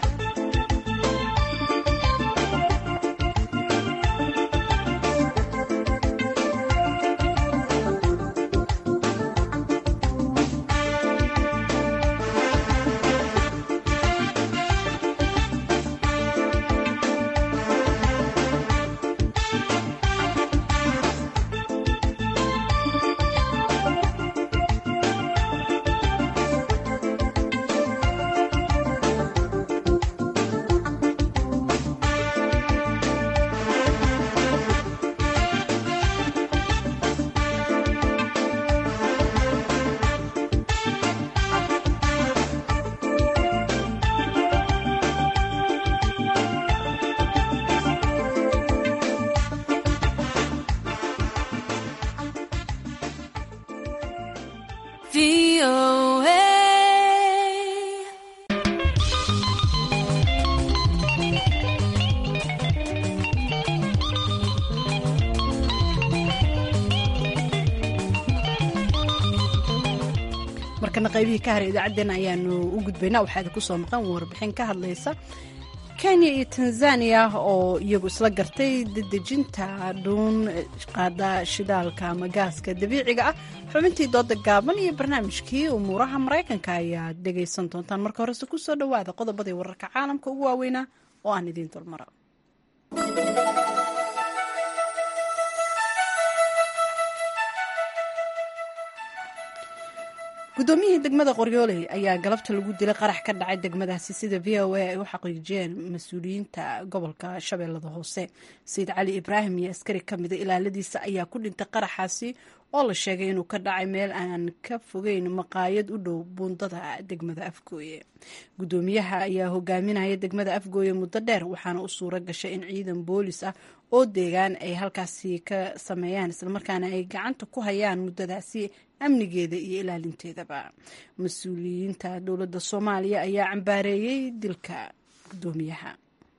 markana qaybihii ka haray idaacaddeen ayaanu u gudbaynaa waxaa idinku soo maqan warbixin ka hadlaysa kenya iyo tanzaniya oo iyagu isla gartay dedejinta dhuun qaada shidaalka ama gaaska dabiiciga ah xubintii dooda gaaban iyo barnaamijkii umuuraha maraykanka ayaad dhegaysan doontaan marka horese kusoo dhowaada qodobadii wararka caalamka ugu waaweynaa oo aan idiin dulmara guddoomiyihii degmada qoryooley ayaa galabta lagu dilay qarax ka dhacay degmadaasi sida v o a ay u xaqiijiyeen mas-uuliyiinta gobolka shabeellada hoose sayid cali ibraahim iyo askari ka mida ilaaladiisa ayaa ku dhintay qaraxaasi oo la sheegay inuu ka dhacay meel aan ka fogeyn maqaayad u dhow buundada degmada afgooye guddoomiyaha ayaa hogaaminaya degmada afgooye muddo dheer waxaana u suura gashay in ciidan boolis ah oo deegaan ay halkaasi ka sameeyaan islamarkaana ay gacanta ku hayaan muddadaasi amnigeeda iyo ilaalinteedaba mas-uuliyiinta dowladda soomaaliya ayaa cambaareeyey dilka guddoomiyaha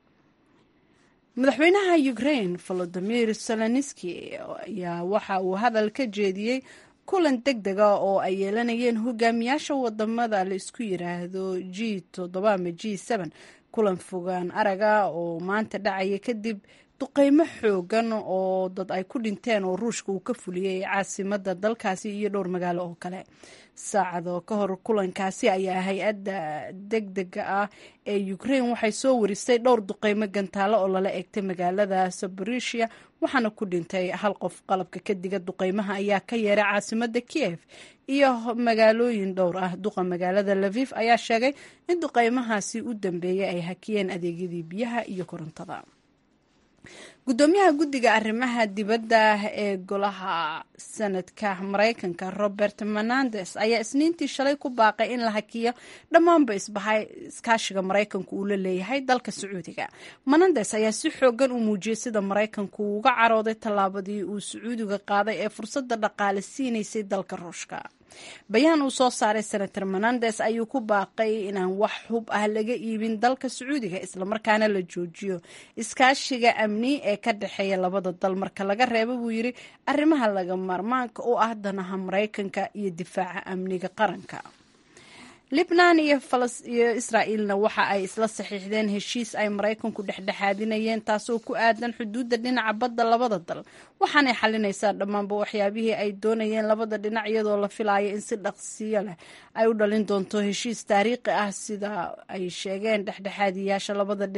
madaxweynaha ukraine volodimir zelenski ayaa waxa uu hadal ka jeediyey kulan deg dega oo ay yeelanayeen hogaamiyaasha wadamada la isku yiraahdo g toddoba ama g seben kulan fogaan araga oo maanta dhacaya kadib duqeymo xoogan oo dad ay ku dhinteen oo ruushka uu ka fuliyey caasimada dalkaasi iyo dhowr magaalo oo kale saacado ka hor kulankaasi ayaa hay-adda deg dega ah ee ukraine waxay soo warisay dhowr duqeymo gantaalo oo lala eegtay magaalada saborisia waxaana ku dhintay hal qof qalabka kadiga duqeymaha ayaa ka yeeray caasimada kiev iyo magaalooyin dhowr ah duqa magaalada lafif ayaa sheegay in duqeymahaasi u dambeeyay ay hakiyeen adeegyadii biyaha iyo korontada guddoomiyaha guddiga arrimaha dibadda ee golaha sanadka maraykanka robert menandes ayaa isniintii shalay ku baaqay in la hakiyo dhammaanba isbahay iskaashiga maraykanku uu la leeyahay dalka sacuudiga menandes ayaa si xoogan u muujiyey sida maraykanku uga carooday tallaabadii uu sacuudiga qaaday ee fursadda dhaqaale siinaysay dalka ruushka bayaan uu soo saaray senator menandes ayuu ku baaqay inaan wax hub ah laga iibin dalka sacuudiga islamarkaana la joojiyo iskaashiga amni ee ka dhexeeya labada dal marka laga reebo buu yidhi arrimaha laga maarmaanka u ah danaha maraykanka iyo difaaca amniga qaranka libnan iyo iyo israa'iilna waxa ay isla saxiixdeen heshiis ay maraykanku dhexdhexaadinayeen taasoo ku aadan xuduudda dhinaca badda labada dal waxaanay xalinaysaa dhammaanba waxyaabihii ay doonayeen labada dhinac iyadoo la filayo in si dhaqsiyo leh ay u dhalin doonto heshiis taariikhi ah sida ay sheegeen dhexdhexaadiyaasha labada dhinac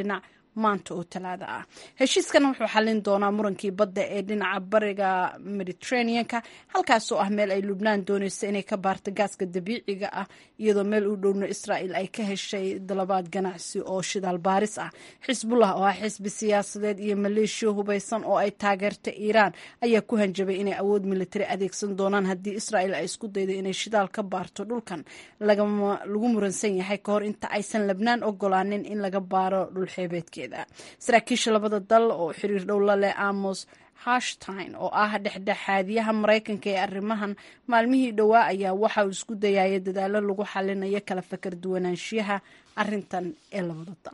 maanta oo talaada ah heshiiskan wuxuu xallin doonaa murankii badda ee dhinaca bariga mediterraneanka halkaasoo ah meel ay lubnaan dooneysa inay ka baarto gaaska dabiiciga ah iyadoo meel u dhowna israa'il ay ka heshay dalabaad ganacsi oo shidaal baaris ah xisbullah oo ah xisbi siyaasadeed iyo maleeshiya hubaysan oo ay taageerta iiraan ayaa ku hanjabay inay awood militari adeegsan doonaan haddii israa'il ay isku daydo inay shidaal ka baarto dhulkan lagu muransan yahay ka hor inta aysan labnaan ogolaanin in laga baaro dhulxeebeedkeeda saraakiisha labada dal oo xiriir dhow la leh amos hashtin oo ah dhexdhexaadiyaha maraykanka ee arrimahan maalmihii dhowaa ayaa waxa uu isku dayaya dadaalo lagu xalinayo kala fakar duwanaanshiyaha arintan ee labada dal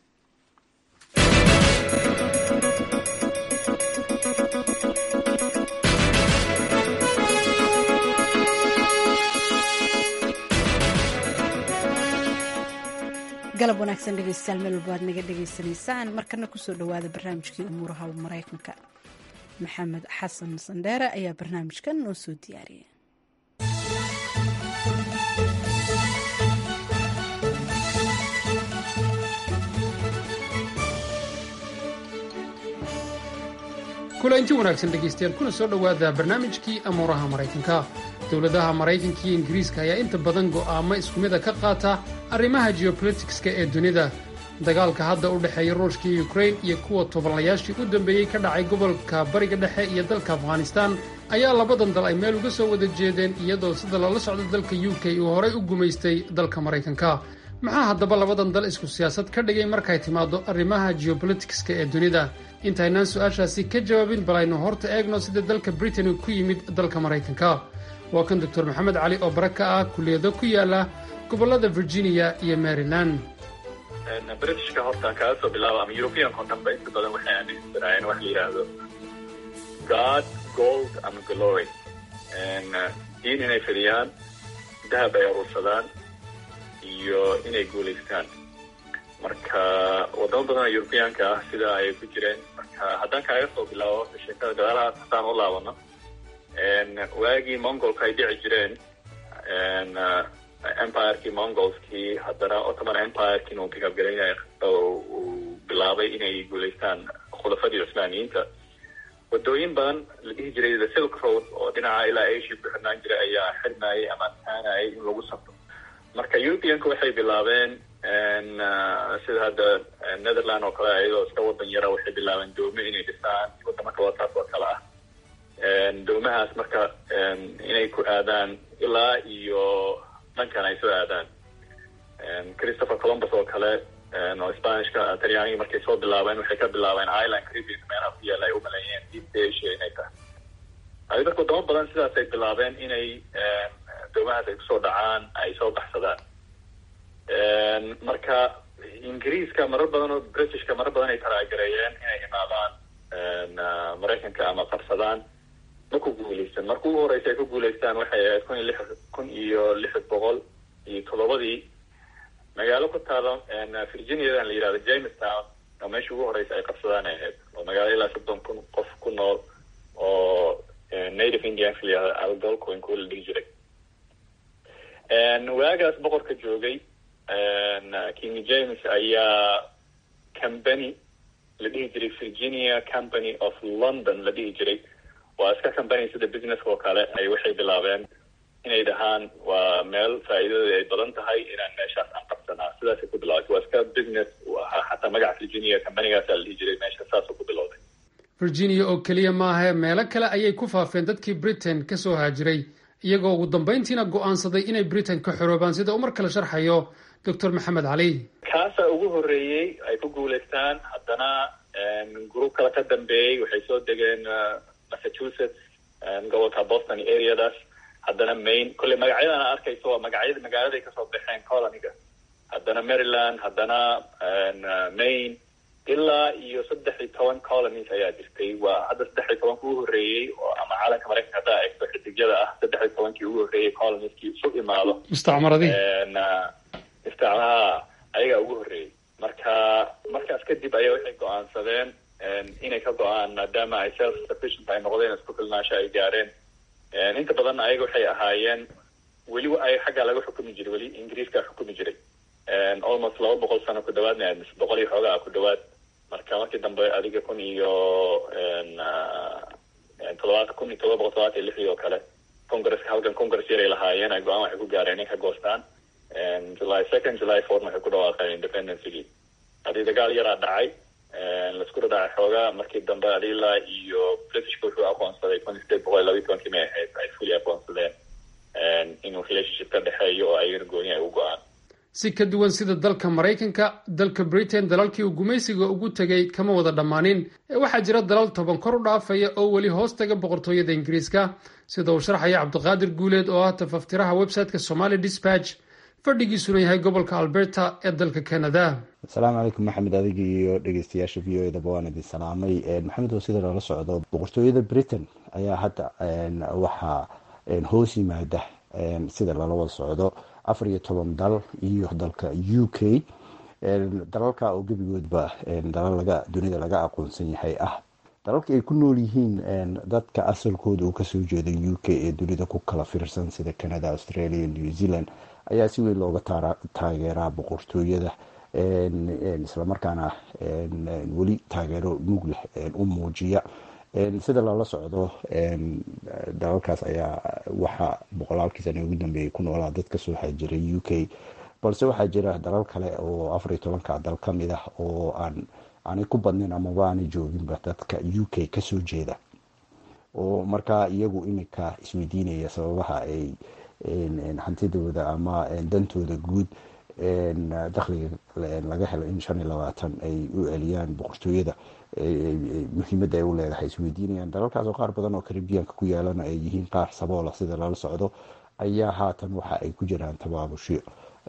galab wanaagsan dhegeystayaal meel walba aad naga dhegeysanaysaan markana kusoo dhawaada barnaamijkii umuuraha maraykanka maxamed xasan sandheere ayaa barnaamijkan noo soo diyaariyay kula inti wanaagsan dhegaystayaal kuna soo dhowaada barnaamijkii amuuraha maraykanka dowladaha maraykanka iyo ingiriiska ayaa inta badan go'aamo isku mida ka qaata arrimaha geopolitikska ee dunida dagaalka hadda u dhexeeya ruushka iyo ukrain iyo kuwa tobanlayaashii u dambeeyey ka dhacay gobolka bariga dhexe iyo dalka afghanistaan ayaa labadan dal ay meel uga soo wada jeedeen iyadoo sida loola socdo dalka u k uu horay u gumaystay dalka maraykanka maxaa haddaba labadan dal isku siyaasad ka dhigay markay timaado arrimaha geopolitikska ee dunida intaynaan su-aashaasi ka jawaabin bal aynu horta eegno sida dalka britain uu ku yimid dalka maraykanka waa kan doctor maxamed cali oo bara ka ah kulliyado ku yaala gobollada virginia iyo maryland britishka horta kaga soo bilaaba ama europeanka oo dhanba inta badan waxay aaminsanaayeen wax la yidhaahdo god gold ama glory diin inay fidiyaan dahab ay aruursadaan iyo inay guulaystaan marka wadamo badan oo europeanka ah sida ay ku jireen marka haddaan kaaga soo bilaabo sheekada gadaalahaas haddaan u laabano waagii mongolka ay dhici jireen empirekii mongolskii haddana ottoman empireki uu pikabgaraynay uu bilaabay inay guulaystaan khulafadii cusmaaniyiinta wadooyin badan la dhihi jiray the silk road oo dhinaca ilaa asia ku xirnaan jiray ayaa xirmayay ama adkaanayay in lagu safro marka europeanka waxay bilaabeen sida hadda netherland oo kale iyadoo iska wadan yara waxay bilaabeen doomo inay dhisaan wadamo kaloo taas oo kale ah doomahaas marka inay ku aadaan ilaa iyo dhankan ay soo aadaan christopher columbus oo kale oo spanishka talyaaniga markay soo bilaabeen waxay ka bilaabeen island caribbean meelaha ku yaala ay u maleeyeen east asia inay tahay adi marka wadamo badan sidaas ay bilaabeen inay doomahaas ay kusoo dhacaan ay soo baxsadaan marka ingiriiska marar badan oo britishka marar badan ay talaagareeyeen inay imaadaan maraykanka ama qabsadaan ma ku guuleysan marka ugu horeysa ay ku guuleystaan waxay ahayd kun iyo lix kun iyo lix boqol iyo toddobadii magaalo ku taalo virginiadan la yihahdo jamestown oo meesha ugu horeysa ay qabsadaan ay ahayd oo magaalo ilaa soddon kun qof ku nool oo native indianka la yihahdo algolcoin kuwa la dhihi jiray waagaas boqorka joogay king james ayaa company la dhihi jiray virginia company of london la dhihi jiray waa iska company sida businesska oo kale ay waxay bilaabeen inay dhahaan waa meel faa'iidada ay badan tahay inaan meeshaas aan qabsanaa sidaasay ku bilaabatay waa iska business u ahaa xataa magaca virginia companygaasa la dhihi jiray meesha saasuu ku bilowday virginia oo keliya maahae meelo kale ayay ku faafeen dadkii britain ka soo haajiray iyagoo ugu dambayntiina go'aansaday inay britain ka xoroobaan sida uu mar kale sharxayo doctor maxamed cali kaasaa ugu horreeyey ay ku guulaystaan haddana group kale ka dambeeyey waxay soo degeen massachusetts gobolka boston areadaas haddana maine kolley magacyadan a arkayso waa magacyada magaaladay kasoo baxeen coloniga haddana maryland haddana maine ilaa iyo saddex iyo toban colonies ayaa jirtay waa hadda saddex iyo tobanka ugu horreeyey oo ama caalamka maraykanka haddaa eegto xidigyada ah saddex iyo tobankii ugu horreeyey colonieskii isu imaado mustacmaradii istacmaha ayagaa ugu horreeyey marka markaas kadib ayaa waxay go-aansadeen inay ka go-aan maadaama ay self sufficient ay noqdeen isku filnaasho ay gaareen inta badan ayaga waxay ahaayeen weli ay xaggaa laga xukumi jiray weli ingiriiska xukumi jiray almost laba boqol sano ku dhawaadna mise boqol iyo xoogaa ku dhawaad marka markii dambe adiga kun iyo todobaad kun iyo todoba boqol todobaatan iyo lixdii oo kale congresska halkan congress yaray lahaayeen ay go-aan waxay ku gaareen in ka goostaan july second july fourth waxay ku dhawaaqeen independencygii hadii dagaal yaraa dhacay laisku dhadhacay xoogaa markii dambe adilaa iyo britishka wuxuu aqoonsaday kun sideed boqol iyo labiyi tobankii may ahayd ay fully aqoonsadeen inuu relationship ka dhexeeyo oo ayagana gooni ay u go-aan si ka duwan sida dalka maraykanka dalka britain dalalkii uu gumaysiga ugu tegay kama wada dhammaanin ee waxaa jira dalal toban kor u dhaafaya oo weli hoos taga boqortooyada ingiriiska sida uu sharxaya cabdiqaadir guuleed oo ah tafaftiraha website-ka somali dispatch fadhigiisuna yahay gobolka alberta ee dalka canada asalaamu calaykum maxamed adiga iyo dhegeystayaasha v o edaba waan idin salaamay maxamed oo sida loola socdo boqortooyada britain ayaa hadda waxaa hoos yimaada sida lala wada socdo afar iyo toban dal iyo dalka u k dalalka oo gebigoodba dalal laga dunida laga aqoonsan yahay ah dalalka ay ku nool yihiin dadka asalkooda uu kasoo jeeda u k ee dunida ku kala fiirsan sida canada australia new zealand ayaa si weyn looga taageeraa boqortooyada islamarkaana weli taageero mug leh u muujiya sida lala socdo dalalkaas ayaa waxaa boqolaalkii sana ugu dambeeyay ku noolaa dad kasoo xaajiray u k balse waxaa jira dalal kale oo afar iyo tobanka dal ka mid ah oo aan aanay ku badnayn amaba aanay jooginba dadka u k kasoo jeeda oo markaa iyagu iminka isweydiinaya sababaha ay hantidooda ama dantooda guud dakhliga laga helo in shan iyo labaatan ay u celiyaan boqortooyada muhiimadda ay u leedahay isweydiinayaan dalalkaas oo qaar badan oo karibiyanka ku yaalana ay yihiin qaar saboola sida lala socdo ayaa haatan waxa ay ku jiraan tabaabusho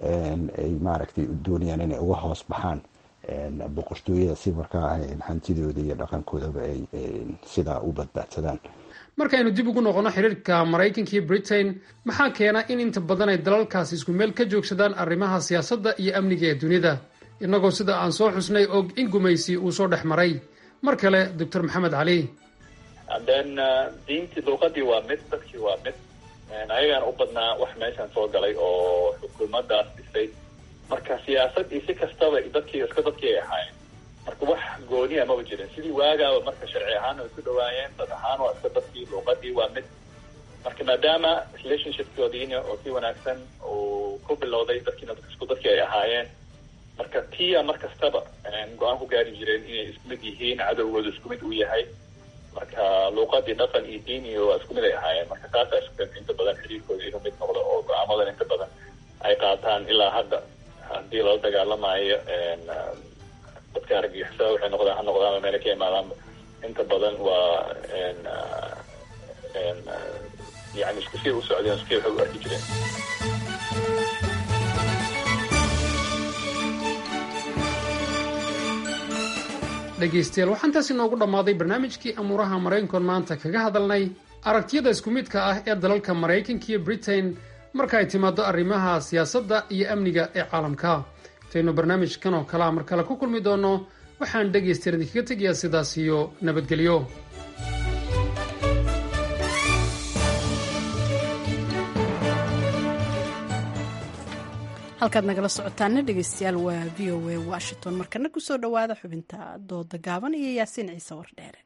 ay maaragtay doonayaan inay uga hoos baxaan boqortooyada si markaa hantidooda iyo dhaqankoodaba ay sidaa u badbaadsadaan markaynu dib ugu noqono xiriirka maraykanka iyo britain maxaa keena in inta badan ay dalalkaasi isku meel ka joogsadaan arrimaha siyaasadda iyo amniga ee dunida innagoo sida aan soo xusnay og in gumaysi uu soo dhex maray mar kale doctor maxamed cali then diintii luuqadii waa mid dadkii waa mid ayagaan u badnaa wax meeshan soo galay oo xukuumadaas dhisay marka siyaasad iyo si kastaba dadkii iska dadkii ay ahaayeen marka wax gooniya maba jirin sidii waagaaba marka sharci ahaan way ku dhawaayeen dad ahaan waa iska dadkii luuqadii waa mid marka maadaama relationshipkoodiina oo si wanaagsan uu ku bilowday dadkiina isku dadkii ay ahaayeen marka tia mar kastaba go-aan ku gaari jireen inay isku mid yihiin cadowgooda isku mid uu yahay marka luuqadii dhaqan iyo diin iyo waa isku mid ay ahaayeen marka taasaa isku keenta inta badan xiriirkooda inuu mid noqdo oo go-aamadan inta badan ay qaataan ilaa hadda haddii lala dagaalamayo dadka argagixisada waxay noqdaan ha noqdaan meela ka imaadaanba inta badan waa yani isku sii u socdeen isku waxay u arki jireen dhegaystayaal waxaan taasi noogu dhammaaday barnaamijkii amuuraha maraykankoon maanta kaga hadalnay aragtiyada isku midka ah ee dalalka maraykanka iyo britain marka ay timaado arrimaha siyaasadda iyo amniga ee caalamka intaynu barnaamijkan oo kalea mar kale ku kulmi doonno waxaan dhegaystayaal idinkaga tegayaa sidaas iyo nabadgelyo halkaad nagala socotaana dhegeystayaal waa v o a washington markana kusoo dhowaada xubinta dooda gaaban iyo yaasiin ciise wardheere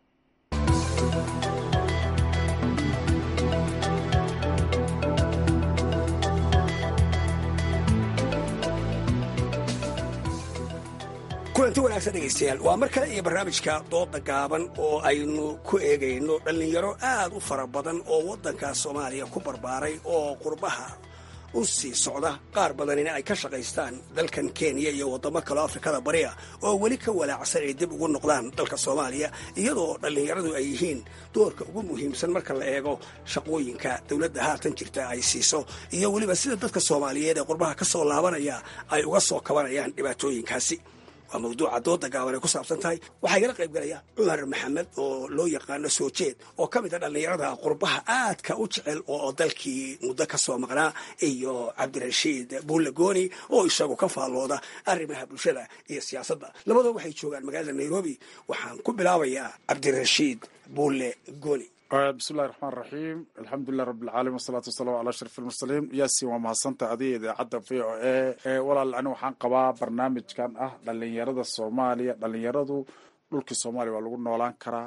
kulanti wanaagsan dhegaystayaal waa mar kale iyo barnaamijka dooda gaaban oo aynu ku eegayno dhallinyaro aad u fara badan oo waddanka soomaaliya ku barbaaray oo qurbaha u sii socda qaar badanina ay ka shaqaystaan dalkan kenya iyo waddamo kaleo afrikada bariya oo weli ka walaacsan ay dib ugu noqdaan dalka soomaaliya iyadoo dhallinyaradu ay yihiin doorka ugu muhiimsan marka la eego shaqooyinka dowladda haatan jirta ay siiso iyo weliba sida dadka soomaaliyeed ee qurbaha ka soo laabanaya ay uga soo kabanayaan dhibaatooyinkaasi waa mawduuca dooda gaaban ay ku saabsan tahay waxaa igala qayb galaya cumar maxamed oo loo yaqaano soo jeed oo ka mid a dhallinyarada qurbaha aadka u jecel oo dalkii muddo ka soo maqnaa iyo cabdirashiid buulle gooni oo isagu ka faallooda arrimaha bulshada iyo siyaasadda labadoo waxay joogaan magaalada nairobi waxaan ku bilaabayaa cabdirashiid buulle gooni bismillahi raxmaan raxiim alxamdulilah rabbilcaalamiin wasalaatu wasalaamu calaa ashraf almursaliin yaasin waa mahadsantaha adiga idaacadda v o a walaal ani waxaan qabaa barnaamijkan ah dhalinyarada soomaaliya dhalinyaradu dhulkii soomaaliya waa lagu noolaan karaa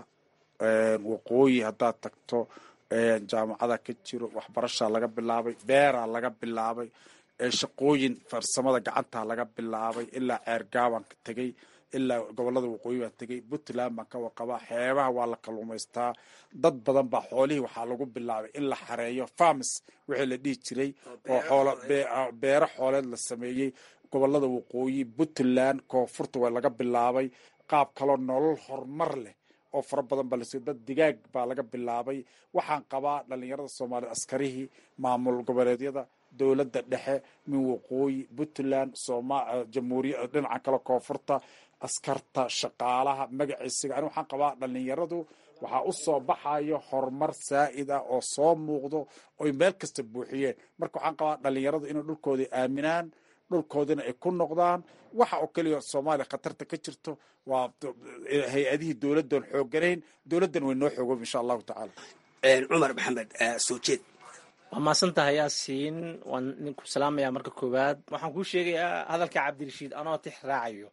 waqooyi haddaad tagto jaamacada ka jiro waxbarashaa laga bilaabay beeraa laga bilaabay shaqooyin farsamada gacantaa laga bilaabay ilaa ceergaabaan ka tegey ilaa gobolada waqooyi baan tegey puntland baan ka waqabaa xeebaha waa la kalluumaystaa dad badan baa xoolihii waxaa lagu bilaabay in la xareeyo farms wixii la dhihi jiray oo xoolo beero xooleed la sameeyey gobolada waqooyi puntland koonfurta waa laga bilaabay qaab kaloo nolol horumar leh oo fara badan baa lasiiyo dad digaag baa laga bilaabay waxaan qabaa dhalinyarada soomaaliya askarihii maamul goboleedyada dowladda dhexe min waqooyi puntland soma jamhuuriya dhinaca kale koonfurta askarta shaqaalaha magaciisiga ani waxaan qabaa dhalinyaradu waxaa u soo baxayo horumar saa'id ah oo soo muuqdo oy meel kasta buuxiyeen marka waxaan qabaa dhalinyaradu inay dhulkoodii aaminaan dhulkoodina ay ku noqdaan waxa oo keliya soomaaliya khatarta ka jirto waa hay-adihii dowladdan xoogganayn dowladdan way noo xoogoob insha allahu tacaala cumar maxamed soo jeed waa mahadsantahay yaasiin waan ninku salaamayaa marka koowaad waxaan kuu sheegayaa hadalka cabdirashiid anoo tix raacayo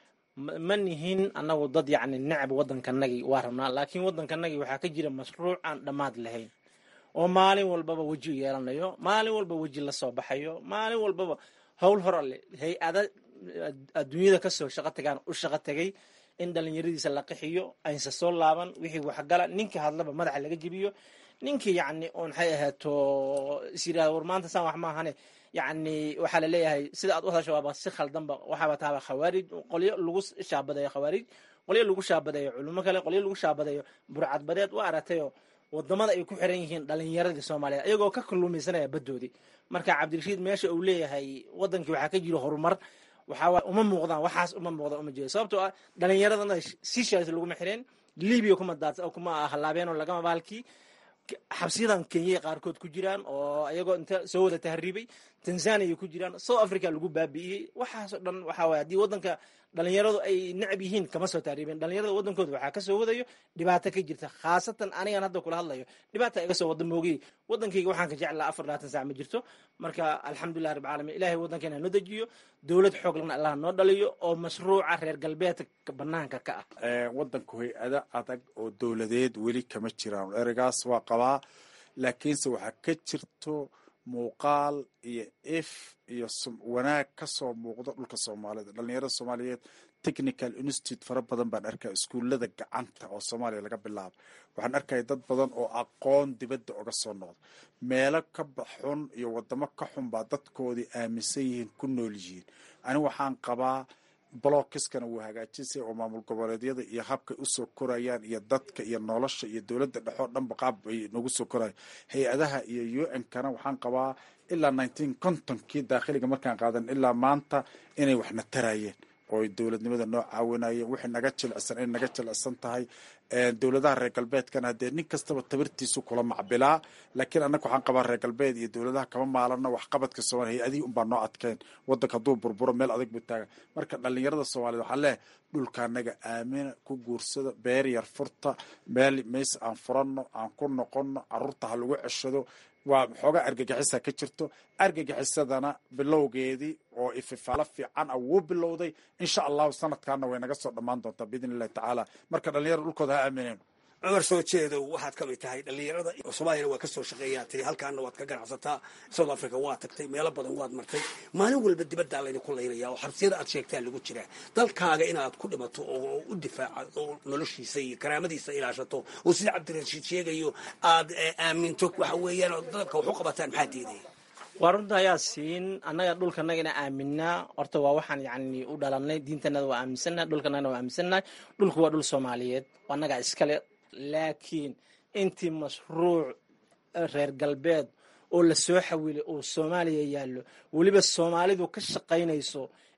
ma nihin annagu dad yacni necab waddankanagii waa rabnaa laakiin waddankanagii waxaa ka jira mashruuc aan dhammaad lahayn oo maalin walbaba weji yeelanayo maalin walba weji la soo baxayo maalin walbaba howl hor alle hay-ada adduunyada kasoo shaqo tagaan u shaqo tagay in dhalinyaradiisa la qixiyo aynsa soo laaban wixii waxgala ninkii hadlaba madaxa laga jebiyo ninkii yacni oon maxay ahaato is yidhahda war maanta saan wax maahane yacni waxaa la leeyahay sida aad u hadasho waaba si khaldanba waxaaba taaba khawaarij qolyo lagu shaabadeeyo khawaarij qolyo lagu shaabadeeyo culimo kale qolyo lagu shaabadeeyo burcadbadeed waa aragtayo wadamada ay ku xiran yihiin dhalinyaradii soomaaliyeed ayagoo ka kalluumaysanaya baddoodii marka cabdirashiid meesha uu leeyahay wadankii waxaa ka jiro horumar waxaa uma muuqdaan waxaas uma muuqdaan uma jeedo sababtoo ah dhalinyaradana sishaas laguma xireen libiya kuma daad kuma halaabeen oo lagama baalkii xabsiyadan kenyay qaarkood ku jiraan oo ayagoo inta soo wada tahriibay tanzania ku jiraan south africa lagu baabi'iyey waxaasoo dhan waxaa waye haddii waddanka dhalinyaradu ay necab yihiin kama soo tahriibeen dhalinyarada waddankooda waxaa kasoo wadayo dhibaato ka jirta khaasatan anigan hadda kula hadlayo dhibaata iga soo wada moogay waddankayga waxaan ka jeclaa afar labaatan sac ma jirto marka alxamdulilah rabbi caalamiin ilahay waddankeena noo dejiyo dowlad xoog lana allah noo dhaliyo oo mashruuca reer galbeedka banaanka ka ah waddanku hay-ada adag oo dowladeed weli kama jiraan ereygaas waa qabaa laakiinse waxaa ka jirto muuqaal iyo if iyo wanaag ka soo muuqdo dhulka soomaalida dhalinyarada soomaaliyeed technical institute fara badan baan arkaya iskuullada gacanta oo soomaaliya laga bilaabo waxaan arkaya dad badan oo aqoon dibadda oga soo noqda meelo ka baxun iyo wadamo ka xun baa dadkoodii aaminsan yihiin ku nool yihiin ani waxaan qabaa blockiskana wuu hagaajisay oo maamul goboleedyada iyo habkay usoo korayaan iyo dadka iyo nolosha iyo dowladda dhexoo dhanba qaab ay nagu soo koraya hay-adaha iyo u n kana waxaan qabaa ilaa nineteen contonkii daakhiliga markaan qaadan ilaa maanta inay waxna tarayeen oo dowladnimada noo caawinayeen wixii naga jilicsan inay naga jilicsan tahay dowladaha reer galbeedkana haddee nin kastaba tabartiisu kula macbilaa laakiin annaga waxaan qabaa reer galbeed iyo dowladaha kama maalano waxqabadka soomaliya hay-adihii unbaa noo adkeen waddanka hadduu burburo meel adag buu taaga marka dhalinyarada soomaaliyed waxaa leehay dhulka anaga aamina ku guursada beer yar furta meel meys aan furanno aan ku noqonno caruurta ha lagu ceshado waa xoogaa argagixisa ka jirto argagixisadana bilowgeedii oo ififaalo fiican ah wuu bilowday insha allahu sanadkaana way naga soo dhammaan doontaa biidn illahi tacaala marka dhalinyarada dhulkooda ha aamineen cumar soo jeedow waxaad ka mid tahay dhalinyarada soomaaliyana waa ka soo shaqeeyaa tiri halkaana waad ka ganacsataa south africa waa tagtay meelo badan waad martay maalin walba dibaddaa laydinku laynaya oo xabsiyada aad sheegtaa lagu jiraa dalkaaga inaad ku dhimato oo u difaaca oo noloshiisa iyo karaamadiisa ilaashato oo sida cabdirashiid sheegayo aad aaminto waxa weeyaan dadka wax u qabataan maxaa diidaya waa runta ayaa siin annaga dhulkanaga ina aaminaa horta waa waxaan yani u dhalanay diintanada waa aaminsannahay dhulkanagana waa aaminsannahay dhulku waa dhul soomaaliyeed annagaa iskale laakiin intii mashruuc reer galbeed oo la soo xawilay oo soomaaliya yaallo weliba soomaalidu ka shaqaynayso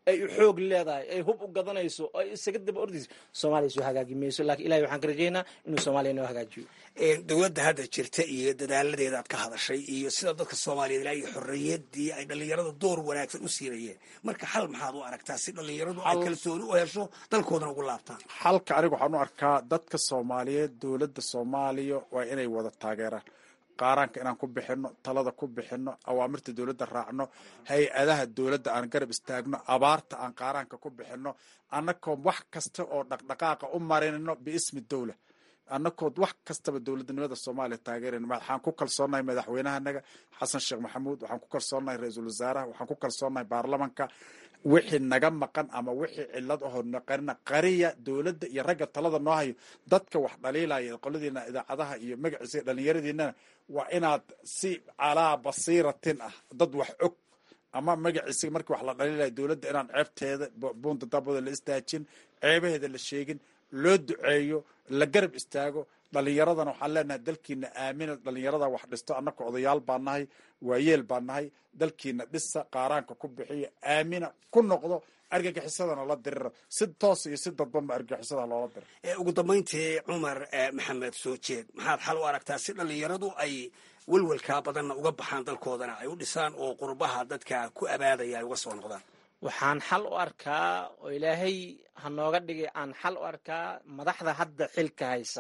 ay u xoog leedahay ay hub u gadanayso ay isaga daba ordayso soomaaliya soo hagaagi mayso laakiin ilahay waxaan ka rajaynaa inuu soomaaliya noo hagaajiyo dowladda hadda jirta iyo dadaaladeeda aad ka hadashay iyo sida dadka soomaaliyeed ilaa iyo xorriyadii ay dhallinyarada door wanaagsan u siinayeen marka xal maxaad u aragtaa si dhallinyaradu ay kalsooni u hesho dalkoodana ugu laabtaan xalka aniga waxaan u arkaa dadka soomaaliyeed dowladda soomaaliya waa inay wada taageeraan qaaraanka inaan ku bixino talada ku bixino awaamirta dowladda raacno hay-adaha dowladda aan garab istaagno abaarta aan qaaraanka ku bixino annakoo wax kasta oo dhaqdhaqaaqa u marinno biismi dowla annakood wax kastaba dowladnimada soomaaliya taageerayno waxaan ku kalsoonahay madaxweynahanaga xasan sheekh maxamuud waxaan ku kalsoonahay ra-iisul wasaaraha waxaan ku kalsoonahay baarlamanka wixii naga maqan ama wixii cilad ahoo naqarina qariya dowladda iyo ragga talada noo hayo dadka wax dhaliilaya qoladiina idaacadaha iyo magaciisa dhallinyaradiinana waa inaad si calaa basiiratin ah dad wax og ama magaciisa markii wax la dhaliilaya dowladda inaan ceebteeda buunta dabooda la istaajin ceebaheeda la sheegin loo duceeyo la garab istaago dhalinyaradana waxaan leenahay dalkiina aamina dhalinyarada wax dhisto annaka odayaal baa nahay waayeel baa nahay dalkiina dhisa qaaraanka ku bixiya aamina ku noqdo argagixisadana la diriro si toos iyo si dadbanba argagixisada loola diro ugu dambayntii cumar maxamed soo jeed maxaad xal u aragtaa si dhallinyaradu ay welwelkaa badanna uga baxaan dalkoodana ay u dhisaan oo qurbaha dadka ku abaadaya ay uga soo noqdaan waxaan xal u arkaa oo ilaahay ha nooga dhigay aan xal u arkaa madaxda hadda xilka haysa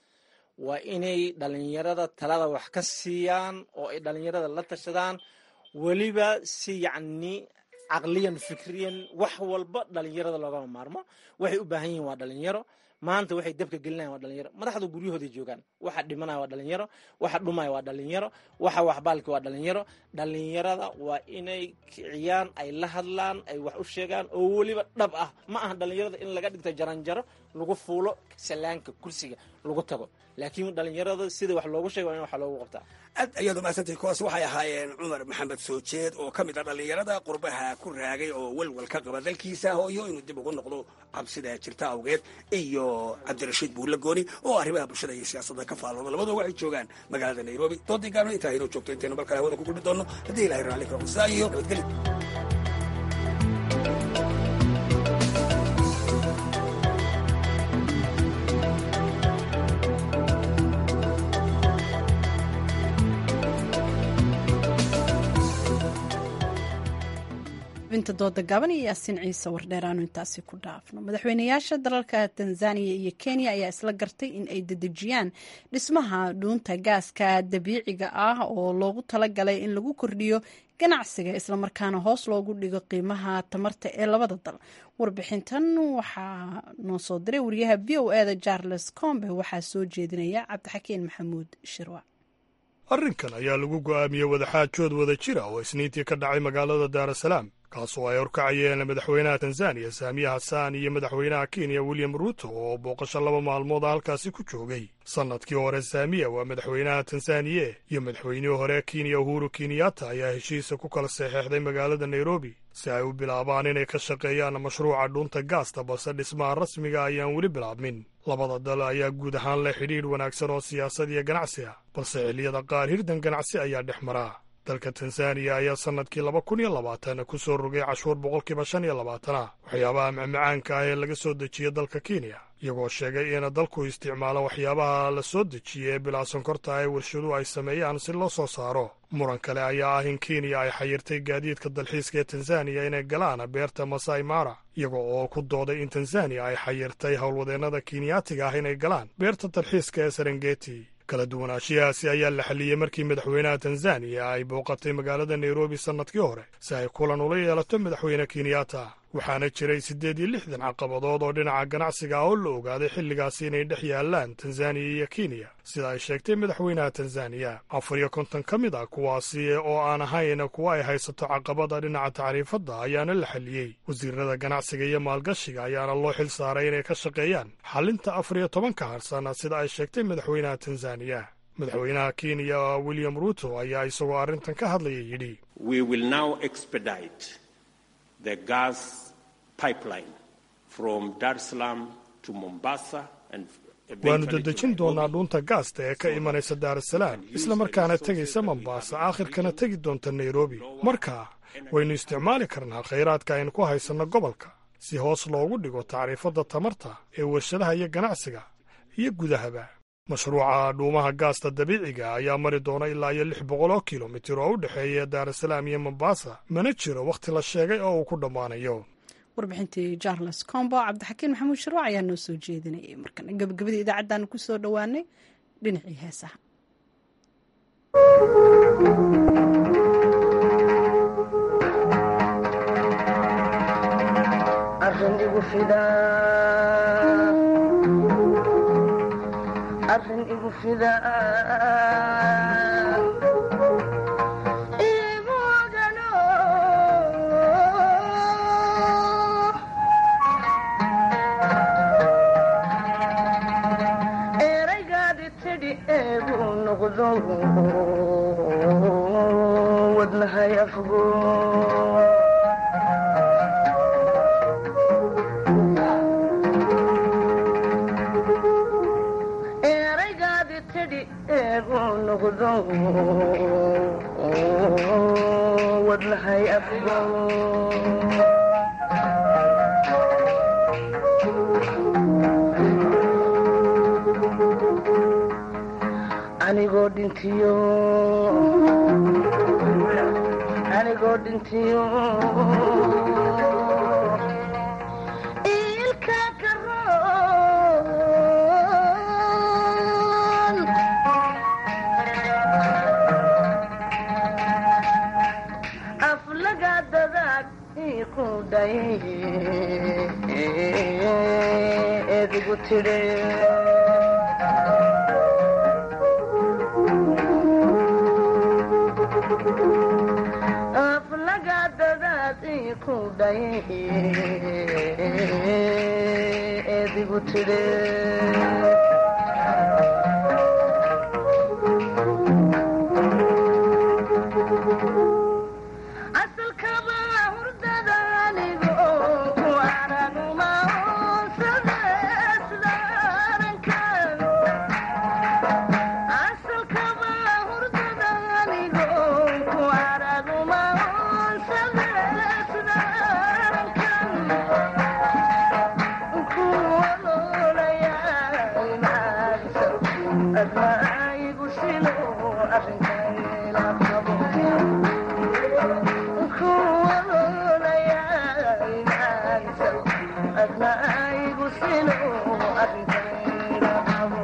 waa inay dhalinyarada talada wax ka siiyaan oo ay dhalinyarada la tashadaan weliba si yacni caqliyan fikriyan wax walba dhalinyarada loogama maarmo waxay u baahan yihiin waa dhalinyaro maanta waxay dabka gelinayan waa dhalinyaro madaxda guryahooday joogaan waxa dhimanaya waa dhalinyaro waxa dhumaya waa dhalinyaro waxa waxbaalki waa dhalinyaro dhalinyarada waa inay kiciyaan ay la hadlaan ay wax u sheegaan oo weliba dhab ah ma aha dhalinyarada in laga dhigto jaranjaro lagu fuulo salaanka kursiga lagu tago laakiin dhalinyarada sida wax loogu sheega waa in wax loogu qabtaa aad ayaad umahadsantay kuwaas waxay ahaayeen cumar maxamed soo jeed oo ka mid ah dhallinyarada qurbaha ku raagay oo welwel ka qaba dalkiisa hooyo inuu dib ugu noqdo cabsida jirta awgeed iyo cabdirashiid buulle gooni oo arrimaha bulshada iyo siyaasadda ka faallooda labadoo waxay joogaan magaalada nairobi doodii gaabna intaa inoo joogto intaynu markale hawada ku kulmi doonno haddii ilahay raalli karo saa iyo nabadgelyo binta dooda gaban iyo yaasiin ciise wardheer aanu intaasi ku dhaafno madaxweynayaasha dalalka tanzaniya iyo kenya ayaa isla gartay in ay dedejiyaan dhismaha dhuunta gaaska dabiiciga ah oo loogu talagalay in lagu kordhiyo ganacsiga islamarkaana hoos loogu dhigo qiimaha tamarta ee labada dal warbixintan waxaa noo soo diray wariyaha v o eda charles combe waxaa soo jeedinaya cabdixakiin maxamuud shirwa arrinkan ayaa lagu go'aamiyey wadaxaajood wada jira oo isniintii ka dhacay magaalada daarasalaam kaasoo ay horkacayeen madaxweynaha tanzaniya saamiya hasaan iyo madaxweynaha kenya william ruuto oo booqasho laba maalmood a halkaasi ku joogay sannadkii hore saamiya waa madaxweynaha tanzaniye iyo madaxweynihii hore kenya uhuru kenyatta ayaa heshiisa ku kala saxeexday magaalada nairobi si ay u bilaabaan inay ka shaqeeyaan mashruuca dhuunta gaasta balse dhismaha rasmiga ayaan weli bilaabmin labada dal ayaa guud ahaan leh xidhiidh wanaagsan oo siyaasad iyo ganacsi ah balse xilliyada qaar hirdan ganacsi ayaa dhex maraa dalka tanzaniya ayaa sannadkii laba kun iyo labaatan ku soo rogay cashuur boqolkiiba shan iyo labaatan ah waxyaabaha macmacaanka ah ee laga soo dejiya dalka kenya iyagoo sheegay in dalku isticmaalo waxyaabaha la soo dejiya ee bilaa sonkorta ee warshaduhu ay sameeyaan si loo soo saaro muran kale ayaa ah in kenya ay xayirtay gaadiidka dalxiiska ee tanzaniya inay galaan beerta masai mara iyaga oo ku dooday in tanzaniya ay xayirtay howlwadeennada kenyaatiga ah inay galaan beerta dalxiiska ee serengeti kala duwanaanshiyahaasi ayaa la xalliyey markii madaxweynaha tanzaniya ay booqatay magaalada nairobi sannadkii hore si ay kulan ula yeelato madaxweyne kenyatta waxaana jiray siddeed iyo lixdan caqabadood oo dhinaca ganacsiga ah oo la ogaaday xilligaasi inay dhex yaallaan tanzaniya iyo kenya sida ay sheegtay madaxweynaha tanzaniya afar iyo konton ka mid ah kuwaasi oo aan ahayn kuwa ay haysato caqabada dhinaca tacriifadda ayaana la xalliyey wasiirada ganacsiga iyo maalgashiga ayaana loo xil saaray inay ka shaqeeyaan xallinta afar iyo tobanka harsan sida ay sheegtay madaxweynaha tanzaniya madaxweynaha kenya william ruuto ayaa isagoo arrintan ka hadlaya yidhi the gas pipeline from Dar es Salaam to Mombasa and waannu dedejin doonnaa dhuunta gaasta ee ka imanaysa daarasalaam isla markaana tegaysa mombaasa aakhirkana tegi doonta nairobi markaa waynu isticmaali karnaa khayraadka aynu ku haysanno gobolka si hoos loogu dhigo tacriifadda tamarta ee warshadaha iyo ganacsiga iyo gudahaba mashruuca dhuumaha gaasta dabiiciga ayaa mari doona ilaa iyo lix boqol oo kilomitir oo u dhexeeya daarasalaam iyo mombasa mana jiro wakhti la sheegay oo uu ku dhammaanayo warbixintii charles combo cabdixakiin maxamuud sharwac ayaa noo soo jeedinayay markana gabagabadii idaacaddaanu ku soo dhowaanay dhinacii heesaha arrin igu fida igu ogano eraygaadi tidhi eegu noqdo wadnahay afgo eraygaadi tidhi eegu noqdo wadnahay afgo anigoo dhintiyo anigoo dhintiyo ilka karoon aflaga dadaag iku dhay edigu tidhe aflaga dadaad iku dhay edigu tidhe asalkaba hurdada anigo ku araguma sadesdarankan asalkaba hurdada anigo ku araguma sadesdarankan kuwalolayaimagsa admaigu silo arrinkayla qabo kuwalolayaimagsa admaigu silo arrinkayla qabo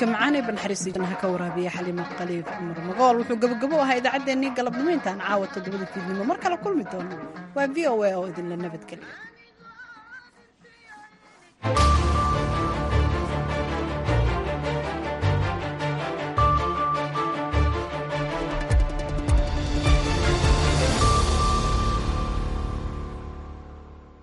codka macaan ee banxariisiijanaha ka waraabiya xaliima qaliif cumar magool wuxuu gabogabo ahaa idaacaddeenii galabnimo intaan caawa toddobada fiidnimo mar kale kulmi doono waa v o a oo idinla nabadgeliya